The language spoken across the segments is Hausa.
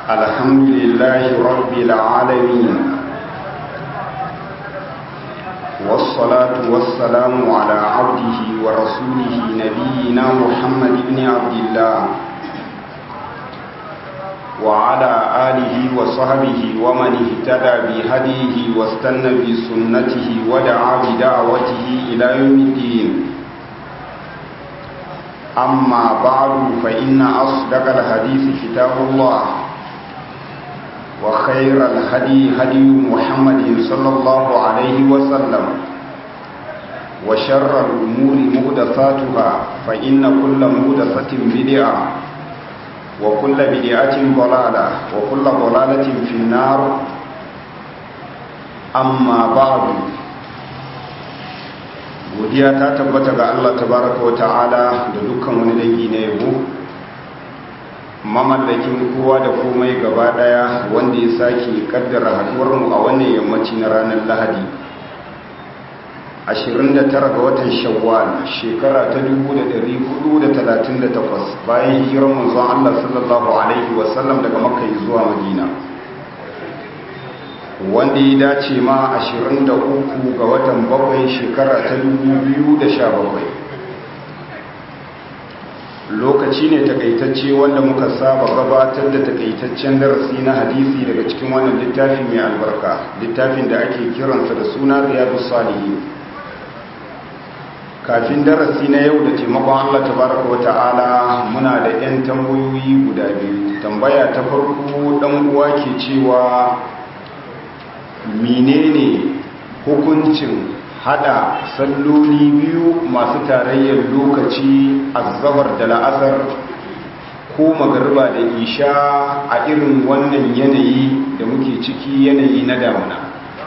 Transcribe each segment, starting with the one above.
الحمد لله رب العالمين والصلاة والسلام على عبده ورسوله نبينا محمد بن عبد الله وعلى آله وصحبه ومن اهتدى بهديه واستنى بسنته ودعا بدعوته إلى يوم الدين أما بعد فإن أصدق الحديث كتاب الله وخير الهدي هدي محمد صلى الله عليه وسلم وشر الأمور مهدفاتها فإن كل مهدفة بدعة وكل بدعة ضلالة وكل ضلالة في النار أما بعد godiya ta tabbata ga Allah tabaraka wa ta'ala da dukkan wani dangi na yabo mamallakin kowa da komai gaba daya wanda ya sake kaddara haduwar mu a wannan yammaci na ranar Lahadi 29 ga watan Shawwal shekara ta 1438 bayan hijirar manzon Allah sallallahu alaihi wasallam daga Makka zuwa Madina wanda ya dace ma 23 ga watan bakwai shekara ta 2017 lokaci ne takaitacce wanda muka saba gabatar da takaitaccen darasi na hadisi daga cikin wannan littafi mai albarka littafin da ake kiransa da suna riyadu salihin kafin darasi na yau da taimakon allah tabaraka wa ta'ala muna da 'yan tambayoyi guda biyu tambaya ta farko dan uwa ke cewa menene hukuncin hada salloli biyu masu tarayyar lokaci azzabar da la'asar ko magarba da isha a irin wannan yanayi da muke ciki yanayi na damuna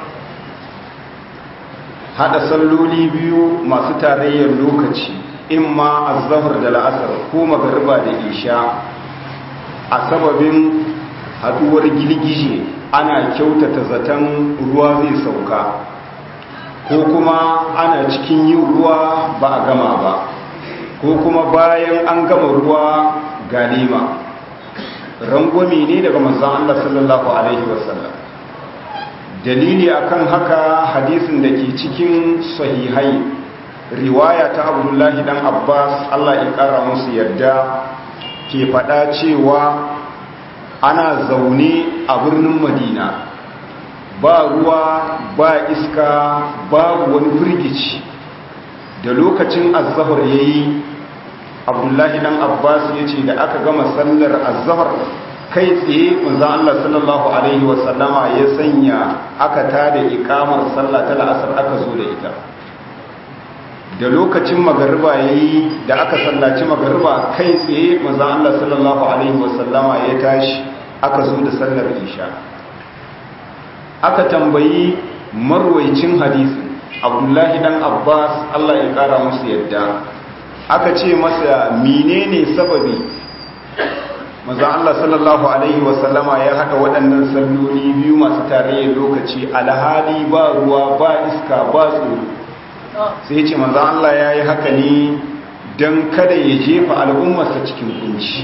hada salloli biyu masu tarayyar lokaci in ma azzabar da la'asar ko magarba da isha a sababin haduwar girgije ana kyautata zaton ruwa zai sauka ko kuma ana cikin yin ruwa ba a gama ba ko kuma bayan an gama ruwa galima rangwami ne daga manzan Allah sallallahu Alaihi wasallam dalili akan haka hadisin da ke cikin sahihai riwaya ta abdullahi dan abbas Allah ya kara musu yadda ke faɗa cewa ana zaune a birnin madina ba ruwa ba iska babu wani firgici da lokacin azahar ya yi abdullahi dan abbas ya ce da aka gama sallar azahar kai tsaye manzan allah sallallahu alaihi wasallama ya sanya aka tada ikamar sallah ta la'asar aka zo da ita da lokacin magariba ya yi da aka sallaci magariba kai tsaye manzan allah sallallahu alaihi wasallama ya tashi aka zo da sallar isha aka tambayi marwaicin hadisin abdullahi dan abbas allah ya kara musu yadda aka ce masa menene sababi maza allah sallallahu alaihi wasallama ya haɗa waɗannan salloli biyu masu tarayyar lokaci alhali ba ruwa ba iska ba tsoro sai ce maza allah ya yi haka ne don kada ya jefa al'ummarsa cikin kunci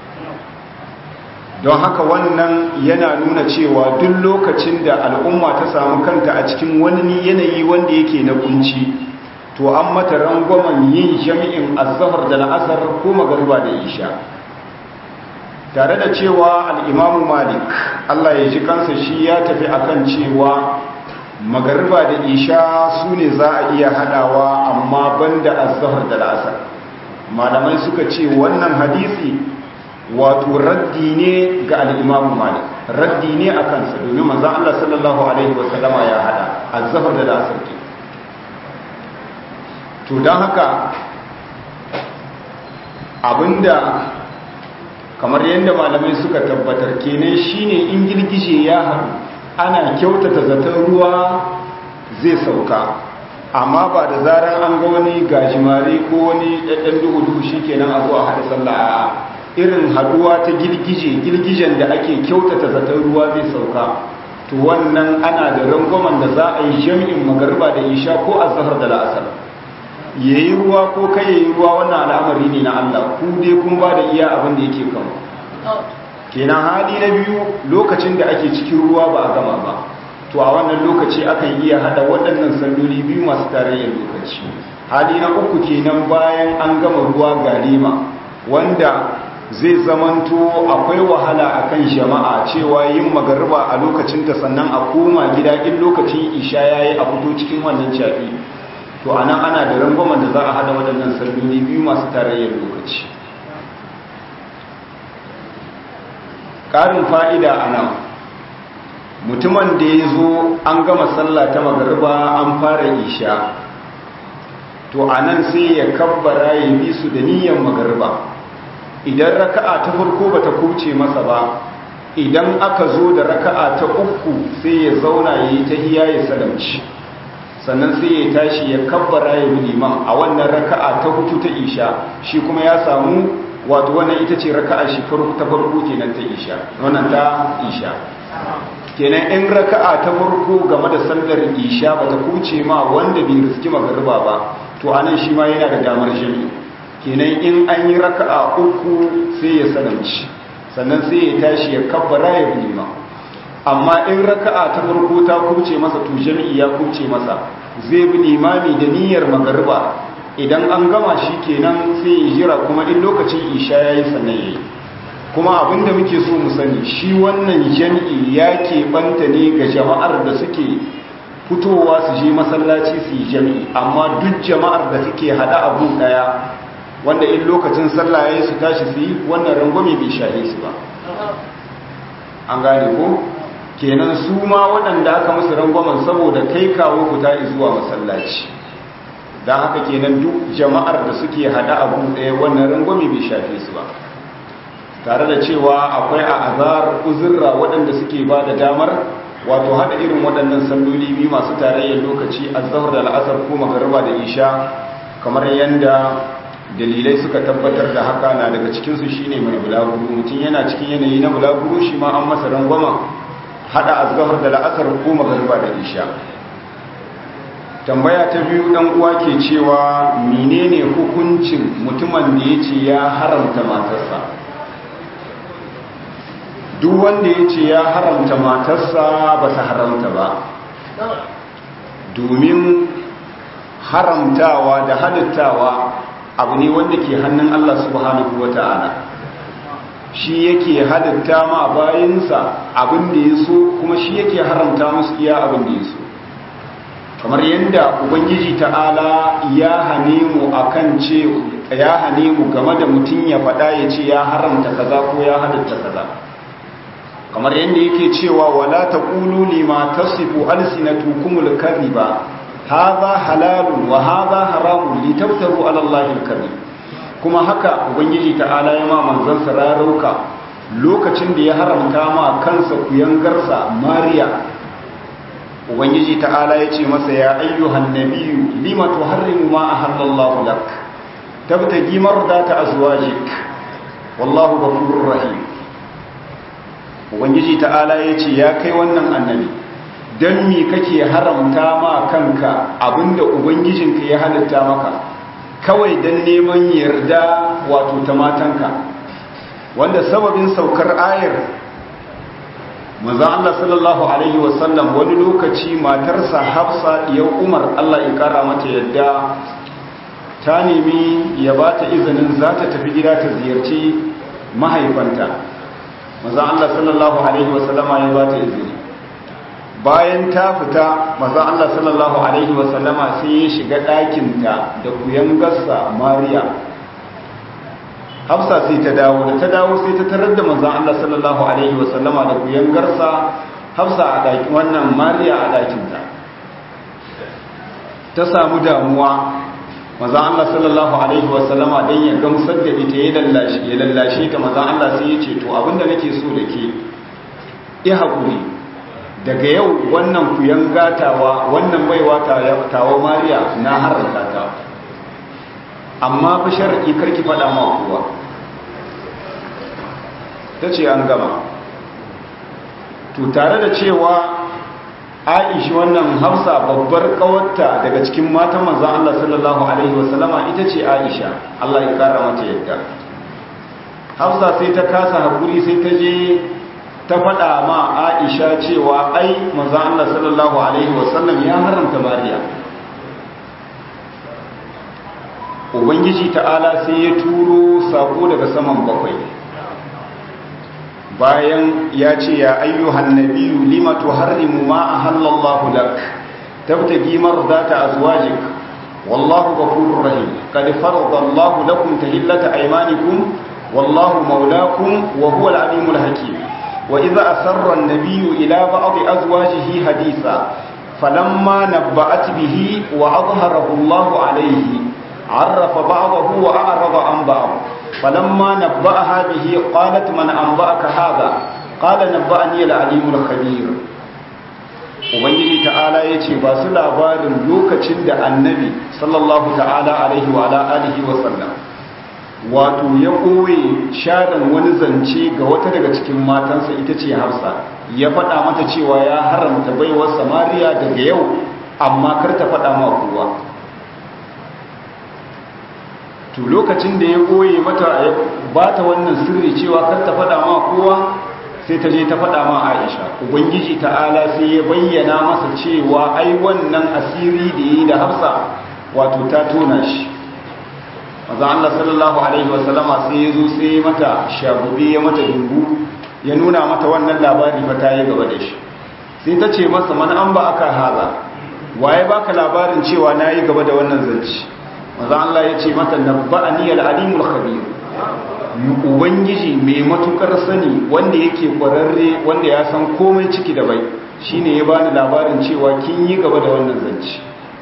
don haka wannan yana nuna cewa duk lokacin da al'umma ta samu kanta a cikin wani yanayi wanda yake na kunci to an mata rangwamen yin jami'in azahar da la'asar ko magarba da isha tare da cewa al'imamu malik allah ya ji kansa shi ya tafi akan cewa magarba da isha su ne za a iya hadawa amma banda azahar da la'asar malamai suka ce wannan hadisi wato raddi ne ga al'imamu malik raddi ne a kansa domin manzan Allah sallallahu Alaihi wasallama ya hada a zafar da lasar ke to don haka abinda kamar yadda malamai suka tabbatar kenan shine in girgije ya haɗu ana kyautata zaton ruwa zai sauka amma ba da zarar an ga wani gajimare ko wani ɗaɗɗan duhu-duhu shi kenan a zuwa haɗa sallah irin haduwa ta girgije girgijen da ake kyautata zaton ruwa zai sauka to wannan ana da rangwamen da za a yi jami'in magarba da isha ko azhar da la'asar yayi ruwa ko kai yayi ruwa wannan al'amari ne na Allah ku dai kun ba da iya abin da yake kan kenan hali na biyu lokacin da ake cikin ruwa ba a gama ba to a wannan lokaci akan iya hada waɗannan salloli biyu masu tarayyar lokaci hali na uku kenan bayan an gama ruwa galima wanda zai zamanto akwai wahala akan jama'a cewa yin magariba a lokacinta sannan a koma gida in lokacin isha yayi a fito cikin wannan cafi to anan ana da rangwamen da za a hada waɗannan salloli biyu masu tarayyar lokaci ƙarin fa'ida a nan mutumin da ya zo an gama sallah ta magariba an fara isha to a nan sai ya kabbara ya bi su da niyyar magariba idan raka'a ta farko ba ta kuce masa ba idan aka zo da raka'a ta uku sai ya zauna ya yi ta hiya ya salamci sannan sai ya tashi ya kabbara ya bi liman a wannan raka'a ta hutu ta isha shi kuma ya samu wato wannan ita ce raka'a shi ta farko kenan ta isha wannan ta isha kenan in raka'a ta farko game da sallar isha bata kuce ma wanda bai riski magariba ba to anan shi ma yana da damar jami kenan in an yi raka'a uku sai ya sanamci sannan sai ya tashi ya kabbara ya bi ma amma in raka'a ta farko ta kuce masa to jami'i ya kuce masa zai bi limami da niyyar magariba idan an gama shi kenan sai ya jira kuma in lokacin isha yayi sannan yayi kuma abinda muke so mu sani shi wannan jami'i ya keɓanta ne ga jama'ar da suke fitowa su je masallaci su yi jami'i amma duk jama'ar da suke hada abu daya wanda in lokacin sallah yayi su tashi su yi wannan rangwame bai shahe su ba an gane ko kenan su ma waɗanda aka musu rangwamen saboda kai kawo fita zuwa masallaci don haka kenan duk jama'ar da suke hada abu daya wannan rangwame bai shafe su ba tare da cewa akwai a azar uzurra waɗanda suke ba da damar wato haɗa irin waɗannan salloli biyu masu tarayyar lokaci a zahar da la'asar ko magarba da isha kamar yadda dalilai suka tabbatar da haka na daga cikinsu shi ne mai bulaguro mutum yana cikin yanayi na bulaguro shi ma an masa rangwama haɗa a zahar da la'asar ko magarba da isha tambaya ta biyu ɗan uwa ke cewa menene hukuncin mutumin da ya ce ya haramta matarsa duk wanda ya ce ya haramta matarsa ba ta haramta ba domin haramtawa da halittawa abu ne wanda ke hannun Allah subhanahu wa ta'ala shi yake halitta ma bayansa abin da ya so kuma shi yake haramta musu iya abin da ya so kamar yadda ubangiji ta'ala ya hane mu akan ce ya hane mu game da mutum ya faɗa ya ce ya haramta kaza ko ya halitta kaza kamar yadda yake cewa wala taqulu lima tasifu alsinatukumul kadhiba hadha halalun wa hadha haramun litaftaru ala allahi alkadhib kuma haka ubangiji ta'ala ya ma manzon sararauka lokacin da ya haramta ma kansa kuyangarsa mariya ubangiji ta'ala ya ce masa ya ayyuhan nabiyyu lima tuharrimu ma ahallallahu lak tabtagi mardata azwajik wallahu ghafurur rahim ubangiji ta'ala ya ce ya kai wannan annabi don mi kake haramta ma kanka abinda ubangijinka ya halitta maka kawai don neman yarda wato ta matanka wanda sababin saukar ayar manzan Allah sallallahu Alaihi wasallam wani lokaci matarsa hafsa ya umar Allah ya kara mata yadda ta nemi ya ba ta izinin za ta tafi gida ta ziyarci mahaifanta maza Allah sallallahu Alaihi wasallama ya ba ta izini bayan ta fita maza Allah sallallahu Alaihi wasallama sai ya shiga ɗakinta da kuyan gassa mariya hafsa sai ta dawo da ta dawo sai ta tarar da maza Allah sallallahu Alaihi wasallama da kuyan garsa hafsa a ɗakin wannan mariya a ɗakinta ta samu damuwa maza Allah sallallahu alaihi wasallama dan ya gamsar da ita ya lallashe ya lallashe ta maza Allah sai ya ce to abinda nake so da ke i hakuri daga yau wannan kuyan gatawa wannan baiwa tawa Mariya na haranta ta amma fa shar'i karki fada ma kowa tace an gama to tare da cewa Aisha wannan Hafsa babbar kawarta daga cikin matan manzon Allah sallallahu alaihi wasallama ita ce Aisha Allah ya kara mata yadda hafsa sai ta kasa haƙuri sai ta je ta faɗa ma aisha cewa ai manzan Allah sallallahu Alaihi wasallam ya haramta mariya ubangiji ta'ala sai ya turo sako daga saman bakwai bayan ya ce ya ayyuhan nabiyu lima tuharrimu ma ahallallahu lak tabtagi mardata azwajik wallahu ghafurur rahim qad faradallahu lakum tahillata aymanikum wallahu mawlakum wa huwal alimul hakim wa idza asarra an-nabiyyu ila ba'd azwajihi haditha falamma nabba'at bihi wa adhharahu Allahu alayhi عرف بعضه وأعرض عن بعض فلما نبأها به قالت من أنبأك هذا قال نبأني العليم الخبير ubangiji ta'ala ya ce ba su labarin lokacin da annabi sallallahu ta'ala alaihi wa alihi wa sallam wato ya koye sharan wani zance ga wata daga cikin matansa ita ce hafsa ya faɗa mata cewa ya haramta baiwar samariya daga yau amma kar ta faɗa ma kowa to lokacin da ya koye mata ya ba ta wannan sirri cewa kar ta faɗa ma kowa sai ta je ta faɗa ma Aisha ubangiji ta'ala sai ya bayyana masa cewa ai wannan asiri da yi da Hafsa wato ta tona shi maza Allah sallallahu alaihi wasallama sai ya zo sai mata shagube ya mata dungu ya nuna mata wannan labari fa ta yi gaba da shi sai ta ce masa man an ba aka haza waye baka labarin cewa nayi gaba da wannan zanci maza Allah ya ce mata nabba'ani al-alimul khabir ubangiji mai matukar sani wanda yake kwararre wanda ya san komai ciki da bai shine ya bani labarin cewa kin yi gaba da wannan zanci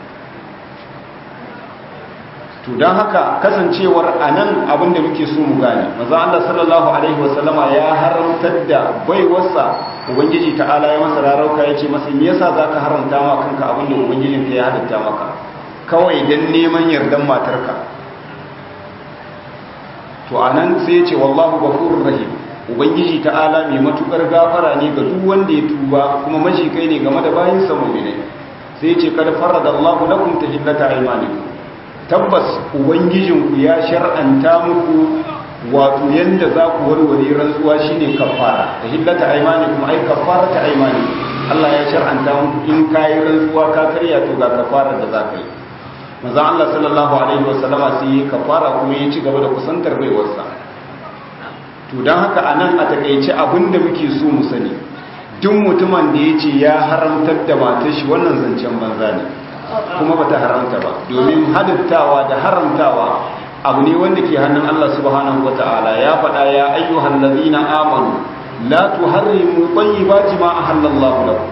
to don haka kasancewar anan abin da muke so mu gane maza Allah sallallahu alaihi wasallama ya haramtar da baiwarsa ubangiji ta'ala ya masa rarauka ya ce masa me yasa zaka haramta ma kanka abin da ubangijinka ya halitta maka kawai don neman yardan matarka to a nan sai ce wallahu gafurur rahim ubangiji ta'ala mai matukar gafara ne ga duk wanda ya tuba kuma kai ne game da bayin sa mu'mini sai ce kad faradallahu lakum tahillata aymanikum tabbas ubangijin ku ya shar'anta muku wato yanda za ku warware rantsuwa shine kafara tahillata aymanikum ai kafarata aymanikum Allah ya shar'anta muku in kai rantsuwa ka karya to ga kafara da za ka yi maza Allah sallallahu Alaihi wasallama sai yi kafara kuma ya ci gaba da kusantar baiwarsa to don haka a nan a takaice abinda muke so mu sani duk mutumin da ya ce ya haramtar da matar shi wannan zancen banza ne kuma ba ta haramta ba domin halittawa da haramtawa abu ne wanda ke hannun Allah subhanahu wa ta'ala ya faɗa ya ayyuhan lazina amanu la tuharrimu tayyibati ma ahallallahu lakum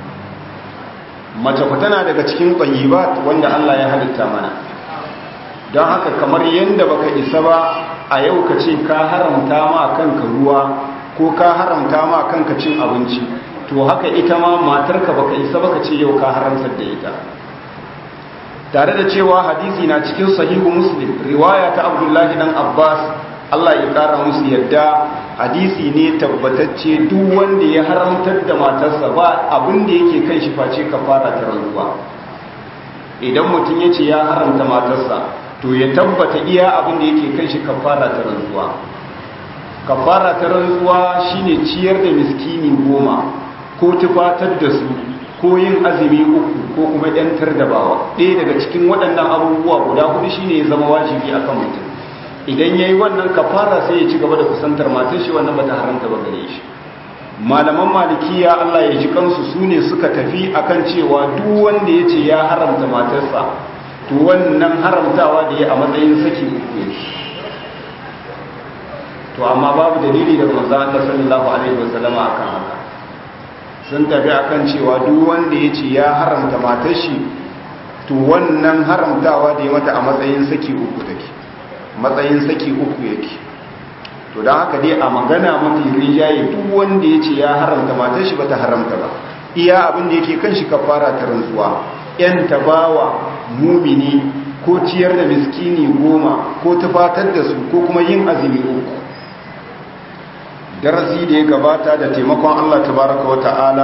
mace ku tana daga cikin tsayibat wanda Allah ya halitta mana don haka kamar yadda baka isa ba a yau ka ce ka haramta ma kanka ruwa ko ka haramta ma kanka cin abinci to haka ita ma matarka baka isa baka ce yau ka haramtar da ita tare da cewa hadisi na cikin sahihu muslim riwaya ta abdullahi dan abbas Allah ya kara musu yadda hadisi ne tabbatacce duk wanda ya haramtar da matarsa ba abin da yake kan shi face kafara ta rantsuwa idan mutum ya ce ya haramta matarsa to ya tabbata iya abin da yake kan shi kafara ta rantsuwa kafara ta rantsuwa shine ciyar da miskini goma ko tufatar da su ko yin azumi uku ko kuma yantar da bawa ɗaya daga cikin waɗannan abubuwa guda hudu shine ya zama wajibi akan mutum idan ya yi wannan kafara sai ya ci gaba da kusantar matan shi wannan bata haramta ba gare shi malaman malikiya Allah ya ji kansu su ne suka tafi akan cewa duk wanda ya ce ya haramta matarsa to wannan haramtawa da ya a matsayin saki uku ne to amma babu dalili daga manzo Allah sallallahu alaihi wasallam akan haka sun tafi akan cewa duk wanda ya ce ya haramta matar shi to wannan haramtawa da ya mata a matsayin saki uku take matsayin saki uku yake to don haka dai a magana mafi rijaye duk wanda ya ce ya haramta matar shi bata haramta ba iya abin da yake kan shi kafara ta rantsuwa yan tabawa mumini ko ciyar da miskini goma ko tufatar da su ko kuma yin azumi uku darasi da ya gabata da taimakon Allah tabaraka wa ta'ala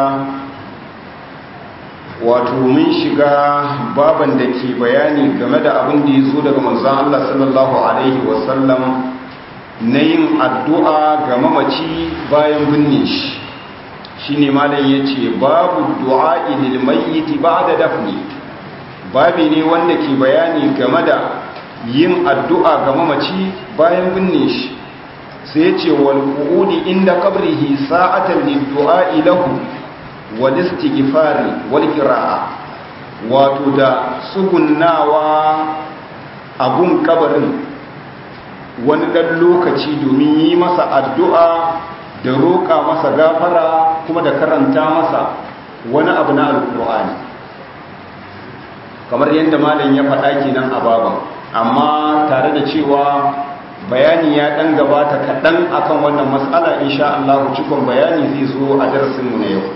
wato mun shiga baban da ke bayani game da abin da ya zo daga manzan Allah sallallahu Alaihi wasallam na yin addu'a ga mamaci bayan binne shi shi ne malam ya ce babu du'a ilil mayyiti ba da dafni babi ne wanda ke bayani game da yin addu'a ga mamaci bayan binne shi sai ya ce wal qu'udi inda qabrihi sa'atan lid du'a lahu wal istighfari wal qira'a wato da tsugunnawa abun kabarin wani ɗan lokaci domin yi masa addu'a da roƙa masa gafara kuma da karanta masa wani abu na alƙur'ani kamar yadda malam ya faɗa kenan a baban amma tare da cewa bayani ya ɗan gabata kaɗan akan wannan matsala insha Allah cikon bayani zai zo a darasinmu na yau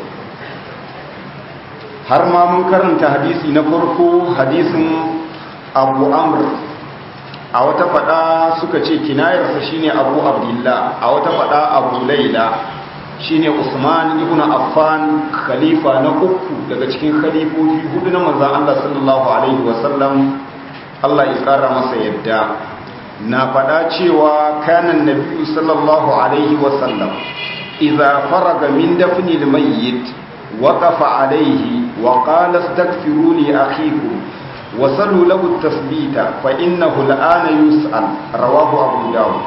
har ma mun karanta hadisi na farko hadisin abu amr a wata fada suka ce kinayarsa shine abu abdullah a wata fada abu laila shine usman ibn affan khalifa na uku daga cikin khalifofi hudu na manzon Allah sallallahu alaihi wasallam Allah ya kara masa yadda na fada cewa kanan nabiyyu sallallahu alaihi wasallam idza faraga min dafni al-mayyit waqafa alaihi wa qala astaghfiru li akhikum وصلوا له التثبيت فإنه الآن يسأل رواه أبو داود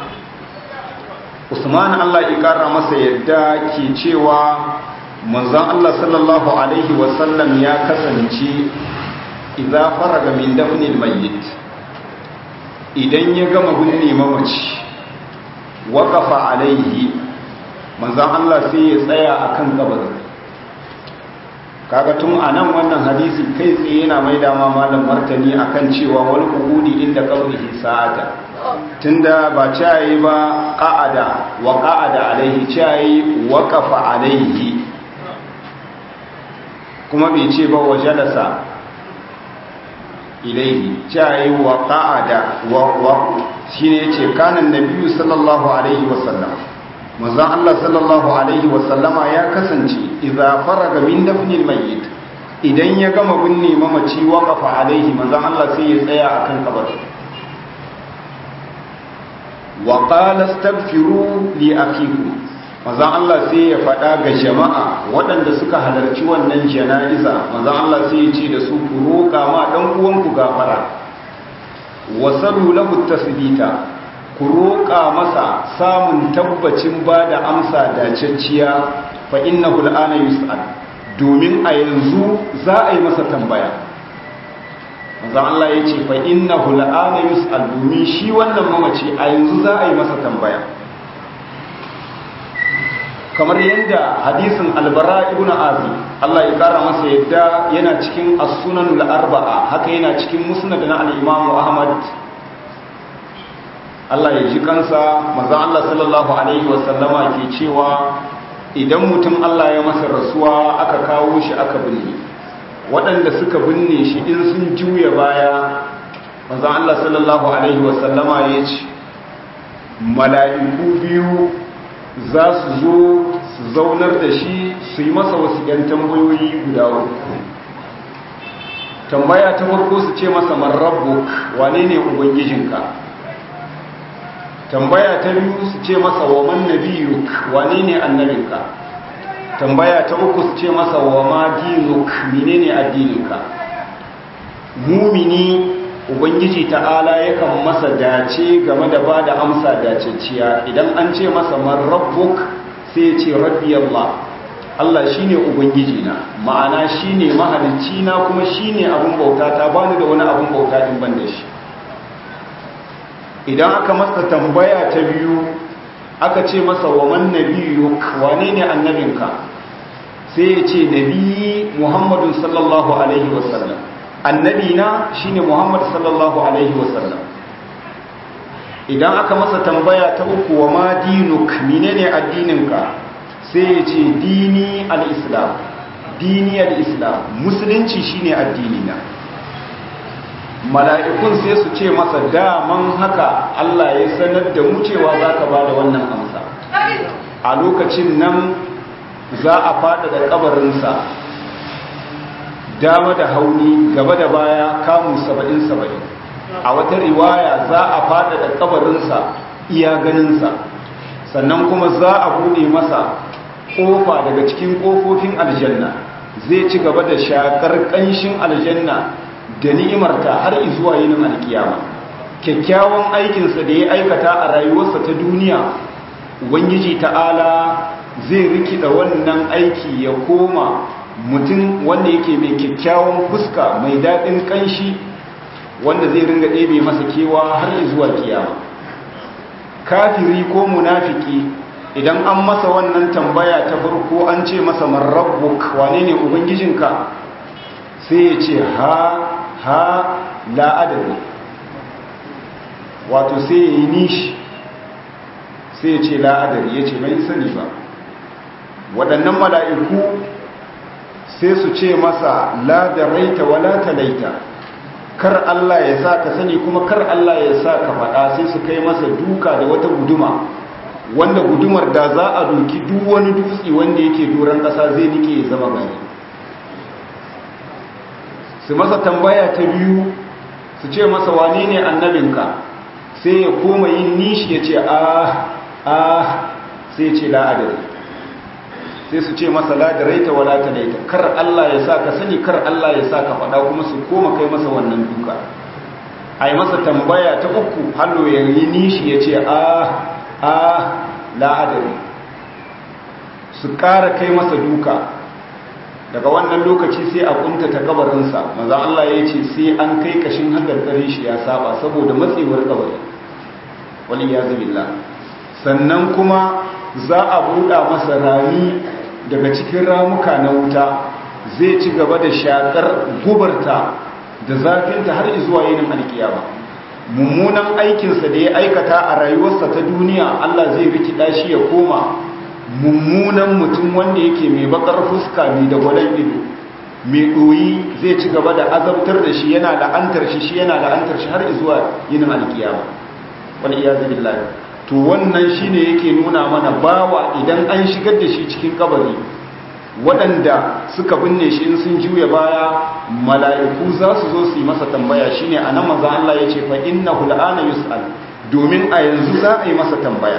Usman Allah ya ƙara masa yadda ke cewa manzon Allah sallallahu alaihi wasallam ya kasance idza faraga min dafnil mayyit idan ya gama binne mamaci waqafa alaihi manzon Allah sai ya tsaya akan kabarin kaga tun a nan wannan hadisi kai tsaye yana mai dama malam martani akan cewa wani kuhudi inda kaurihi sa'ata tunda ba cayi ba qa'ada wa qa'ada alaihi cayi waqafa alaihi kuma bai ce ba wa jalasa ilaihi cayi wa qa'ada wa wa shine yace kanan nabiyyu sallallahu alaihi wasallam manzon Allah sallallahu alaihi wasallama ya kasance idza faraga min dafnil mayyit idan ya gama binne mamaci waqafa alaihi manzon Allah sai ya tsaya akan kabarin wa qala astaghfiru li akhikum manzon Allah sai ya faɗa ga jama'a waɗanda suka halarci wannan jana'iza manzon Allah sai ya ce da su ku roƙa ma dan uwanku gafara wasalu lahu tasbita ku roƙa masa samun tabbacin ba da amsa dacacciya fa inna hul'ana yus'al domin a yanzu za a yi masa tambaya manzan Allah ya ce fa inna hul'ana yus'al domin shi wannan mamaci a yanzu za a yi masa tambaya kamar yadda hadisin albara ibn azi Allah ya kara masa yadda yana cikin as-sunanul arba'a haka yana cikin musnad na al-imam Ahmad Allah ya ji kansa maza Allah sallallahu Alaihi wasallama ke cewa idan mutum Allah ya masa rasuwa aka kawo shi aka binne waɗanda suka binne shi in sun juya baya maza Allah sallallahu Alaihi wasallama ya ce mala'iku biyu za su zo su zaunar da shi su yi masa wasu ‘yan tambayoyi guda uku tambaya ta farko su ce masa marrabbuk wane ne ubangijinka tambaya ta biyu su ce masa wa man nabiyuk wane ne annabinka tambaya ta uku su ce masa wa ma dinuk menene addininka mumini ubangiji ta'ala yakan masa dace game da ba da amsa daceciya idan an ce masa man rabbuk sai ya ce rabbi Allah Allah shine ubangiji na ma'ana shine mahalicci na kuma shine abun bauta ta bani da wani abun bauta in ban da shi idan aka masa tambaya ta biyu aka ce masa wa man nabiyuk wane ne annabinka sai ya ce nabi muhammadun sallallahu alaihi wasallam annabi na shine muhammad sallallahu alaihi wasallam idan aka masa tambaya ta uku wa ma dinuk menene addininka sai ya ce dini al-islam dini al-islam musulunci shine addini na mala'ikun sai su ce masa daman haka Allah ya sanar da mu cewa za ka ba da wannan amsa a lokacin nan za a fada da kabarinsa dama da hauni gaba da baya kamu saba'in saba'in a wata riwaya za a fada da kabarinsa iya ganinsa sannan kuma za a buɗe masa ƙofa daga cikin ƙofofin aljanna zai ci gaba da shakar ƙanshin aljanna da ni'imarta har zuwa yinin alkiyama kyakkyawan aikinsa da ya aikata a rayuwarsa ta duniya ubangiji ta'ala zai rikida wannan aiki ya koma mutum wanda yake mai kyakkyawan fuska mai daɗin ƙanshi wanda zai ringa ɗebe masa kewa har zuwa kiyama kafiri ko munafiki idan an masa wannan tambaya ta farko an ce masa marrabbuk wane ne ubangijinka sai ya ce ha ha la'adari wato sai ya yi nishi sai ya ce la'adari ya ce mai sani ba waɗannan mala'iku sai su ce masa la da raita wa la talaita kar Allah ya sa ka sani kuma kar Allah ya sa ka faɗa sai su kai masa duka da wata guduma wanda gudumar da za a doki duk wani dutse wanda yake doron ƙasa zai nike ya zama gari su masa tambaya ta biyu su ce masa wane ne annabinka sai ya koma yin nishi ya ce ah ah sai ce la'adari sai su ce masa ladarai ta wala ta laita kar Allah ya sa ka sani kar Allah ya sa ka faɗa kuma su koma kai masa wannan duka a yi masa tambaya ta uku hallo ya yi nishi ya ce ah ah la'adari su ƙara kai masa duka daga wannan lokaci sai a kunta ta kabarinsa maza Allah ya ce sai an kai kashin hadarkarin shi ya saba saboda matsewar kabari wani ya zubilla sannan kuma za a buɗa masa rami daga cikin ramuka na wuta zai ci gaba da shakar gubarta da zafinta har zuwa yinin alkiyama mummunan aikinsa da ya aikata a rayuwarsa ta duniya Allah zai rikida shi ya koma mummunan mutum wanda yake mai bakar fuska mai da gwalan ido mai ɗoyi zai ci gaba da azabtar da shi yana la'antar shi shi yana la'antar shi har zuwa yinin alkiyama wani iya zabi to wannan shine yake nuna mana bawa idan an shigar da shi cikin kabari waɗanda suka binne shi in sun juya baya mala'iku za su zo su yi masa tambaya shine a nan maza Allah ya ce fa innahu la'ana yus'al domin a yanzu za a yi masa tambaya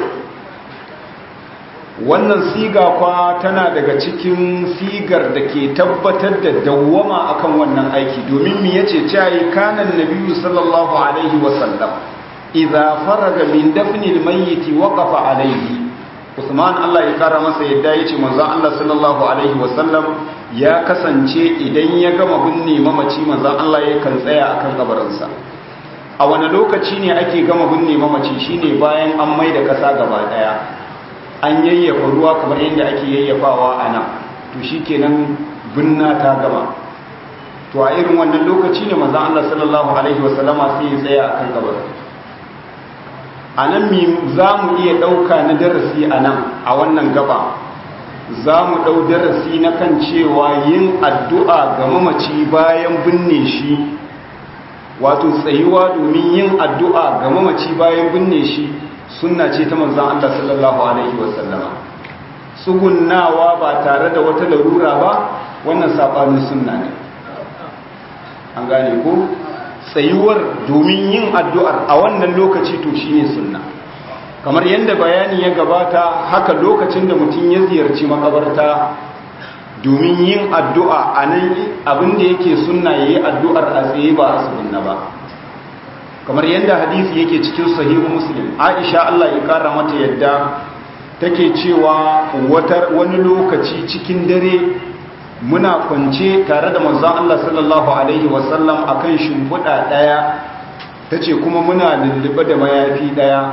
wannan siga kwa tana daga cikin sigar da ke tabbatar da dawwama akan wannan aiki domin me yace cewa kanan nabiyyu sallallahu alaihi wasallam idza faraga min dafni almayyit waqafa alayhi Usman Allah ya kara masa yadda yace manzon Allah sallallahu alaihi wasallam ya kasance idan ya gama binne mamaci manzon Allah yakan tsaya akan kabarinsa a wani lokaci ne ake gama binne mamaci shine bayan an maida kasa gaba daya an yayyafa ruwa kamar yadda ake yayyafawa a nan to shikenan binna ta gama to a irin wannan lokaci ne manzon Allah sallallahu alaihi wasallama sai ya tsaya akan kabarin a nan za mu iya ɗauka na darasi a nan a wannan gaba za mu ɗau darasi na kan cewa yin addu'a ga mamaci bayan binne shi wato tsayuwa domin yin addu'a ga mamaci bayan binne shi sunna ce ta manzan Allah sallallahu Alaihi wasallama tsugunnawa ba tare da wata larura ba wannan saɓanin sunna ne an gane ko? tsayuwar domin yin addu'ar a wannan lokaci to shi ne sunna kamar yadda bayani ya gabata haka lokacin da mutum ya ziyarci makabarta domin yin addu'a a nan abinda yake sunna ya yi addu'ar a tsaye ba a sunna ba kamar yadda hadisi yake cikin sahihu muslim aisha Allah ya kara mata yadda take cewa wani lokaci cikin dare muna kwance tare da manzon Allah sallallahu alaihi wasallam akan shimfiɗa ɗaya tace kuma muna lullube da mayafi ɗaya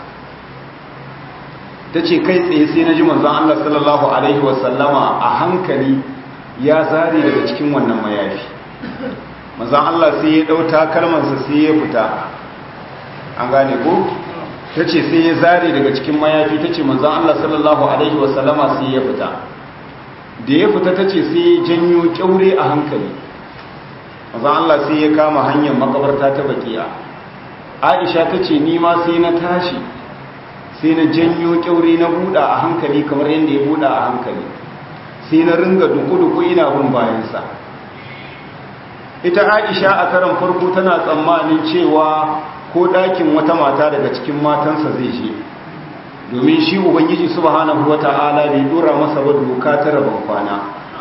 tace kai tsaye sai na ji manzon Allah sallallahu alaihi wasallama a hankali ya zare daga cikin wannan mayafi manzon Allah sai ya ɗau takalmansa sai ya fita an gane ko tace sai ya zare daga cikin mayafi tace manzon Allah sallallahu alaihi wasallama sai ya fita da ya fita ta ce sai ya janyo kyaure a hankali mazan Allah sai ya kama hanyar makabarta ta bakiya aisha ta ce nima sai na tashi sai na janyo kyaure na buɗa a hankali kamar yadda ya buɗa a hankali sai na ringa duku-duku ina bin bayansa ita aisha a karan farko tana tsammanin cewa ko ɗakin wata mata daga cikin matansa zai je domin shi ubangiji subhanahu wata'ala bai dora masa ba doka ta rabon kwana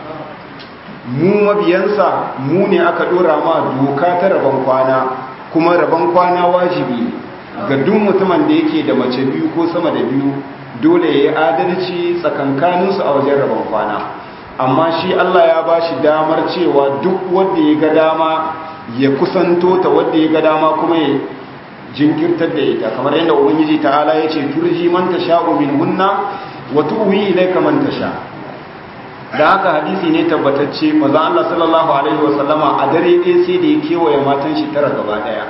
mu mabiyansa mu ne aka dora ma doka ta rabon kwana kuma rabon kwana wajibi ga duk mutumin da yake da mace biyu ko sama da biyu dole ya yi adalci tsakankaninsu a wajen rabon kwana amma shi Allah ya ba shi damar cewa duk wanda ya ga dama ya kusanto ta wanda ya ga dama kuma ya jinkirtar da ita kamar yadda ubangiji ta'ala ya ce turji man tasha'u min hunna wa tuwi ilayka man tasha da haka hadisi ne tabbatacce maza Allah sallallahu alaihi wasallama a dare ɗaya sai da ya kewaye matan shi tara gaba ɗaya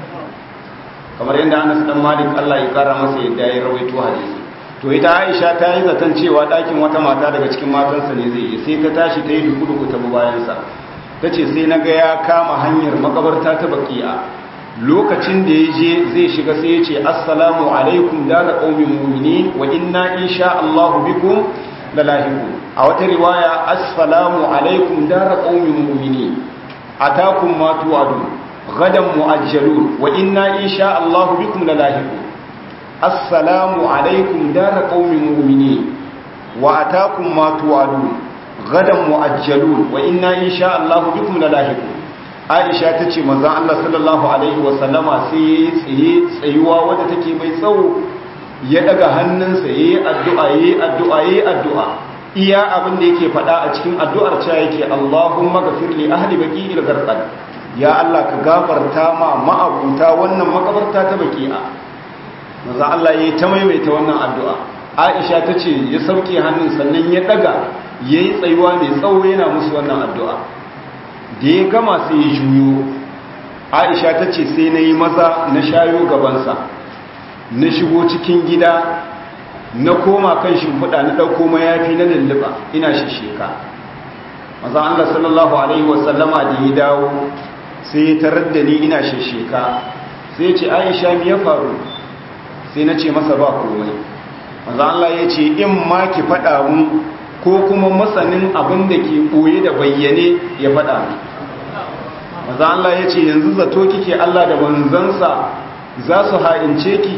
kamar yadda Anas dan Malik Allah ya kara masa yadda ya rawaito hadisi to ita Aisha ta yi zaton cewa ɗakin wata mata daga cikin matansa ne zai yi sai ta tashi ta yi duku-duku ta bayansa ta ce sai na ga ya kama hanyar makabarta ta baki'a lokacin da ya je zai shiga sai ya ce assalamu alaikum dara qaumin mu'minin wa inna insha Allah bikum lalahiqun a wata riwaya assalamu alaikum dara qaumin mu'minin atakum ma tu'adun gadan mu'ajjalun wa inna insha Allah bikum lalahiqun assalamu alaikum dara qaumin mu'minin wa atakum ma tu'adun gadan mu'ajjalun wa inna insha Allah bikum lalahiqun Aisha tace manzon Allah sallallahu alaihi wa sallama sai tsaye tsayuwa wadda take mai tsawo ya daga hannunsa yayi addu'a yayi addu'a yayi addu'a iya abin da yake faɗa a cikin addu'ar cewa yake Allahumma ghafir li ahli baqi'il gharqad ya Allah ka gafarta ma ma'abuta wannan makabarta ta baqi'a manzo Allah yayi ta maimaita wannan addu'a Aisha tace ya sauke hannun sannan ya daga yayi tsayuwa mai tsawo yana musu wannan addu'a da ya gama sai ya juyo Aisha tace sai nayi maza na shayo gabansa na shigo cikin gida na koma kan shimfiɗa na ɗauko mayafi na lulluɓa ina shisheka maza Allah sallallahu Alaihi wasallama da ya dawo sai ya tarar da ni ina shisheka sai ya ce aisha mi ya faru sai na ce masa ba komai maza Allah ya ce in ma ki faɗa mun ko kuma masanin abin da ke ɓoye da bayyane ya faɗa mun maza Allah ya ce yanzu zato kike Allah da manzansa za su ha'ince ki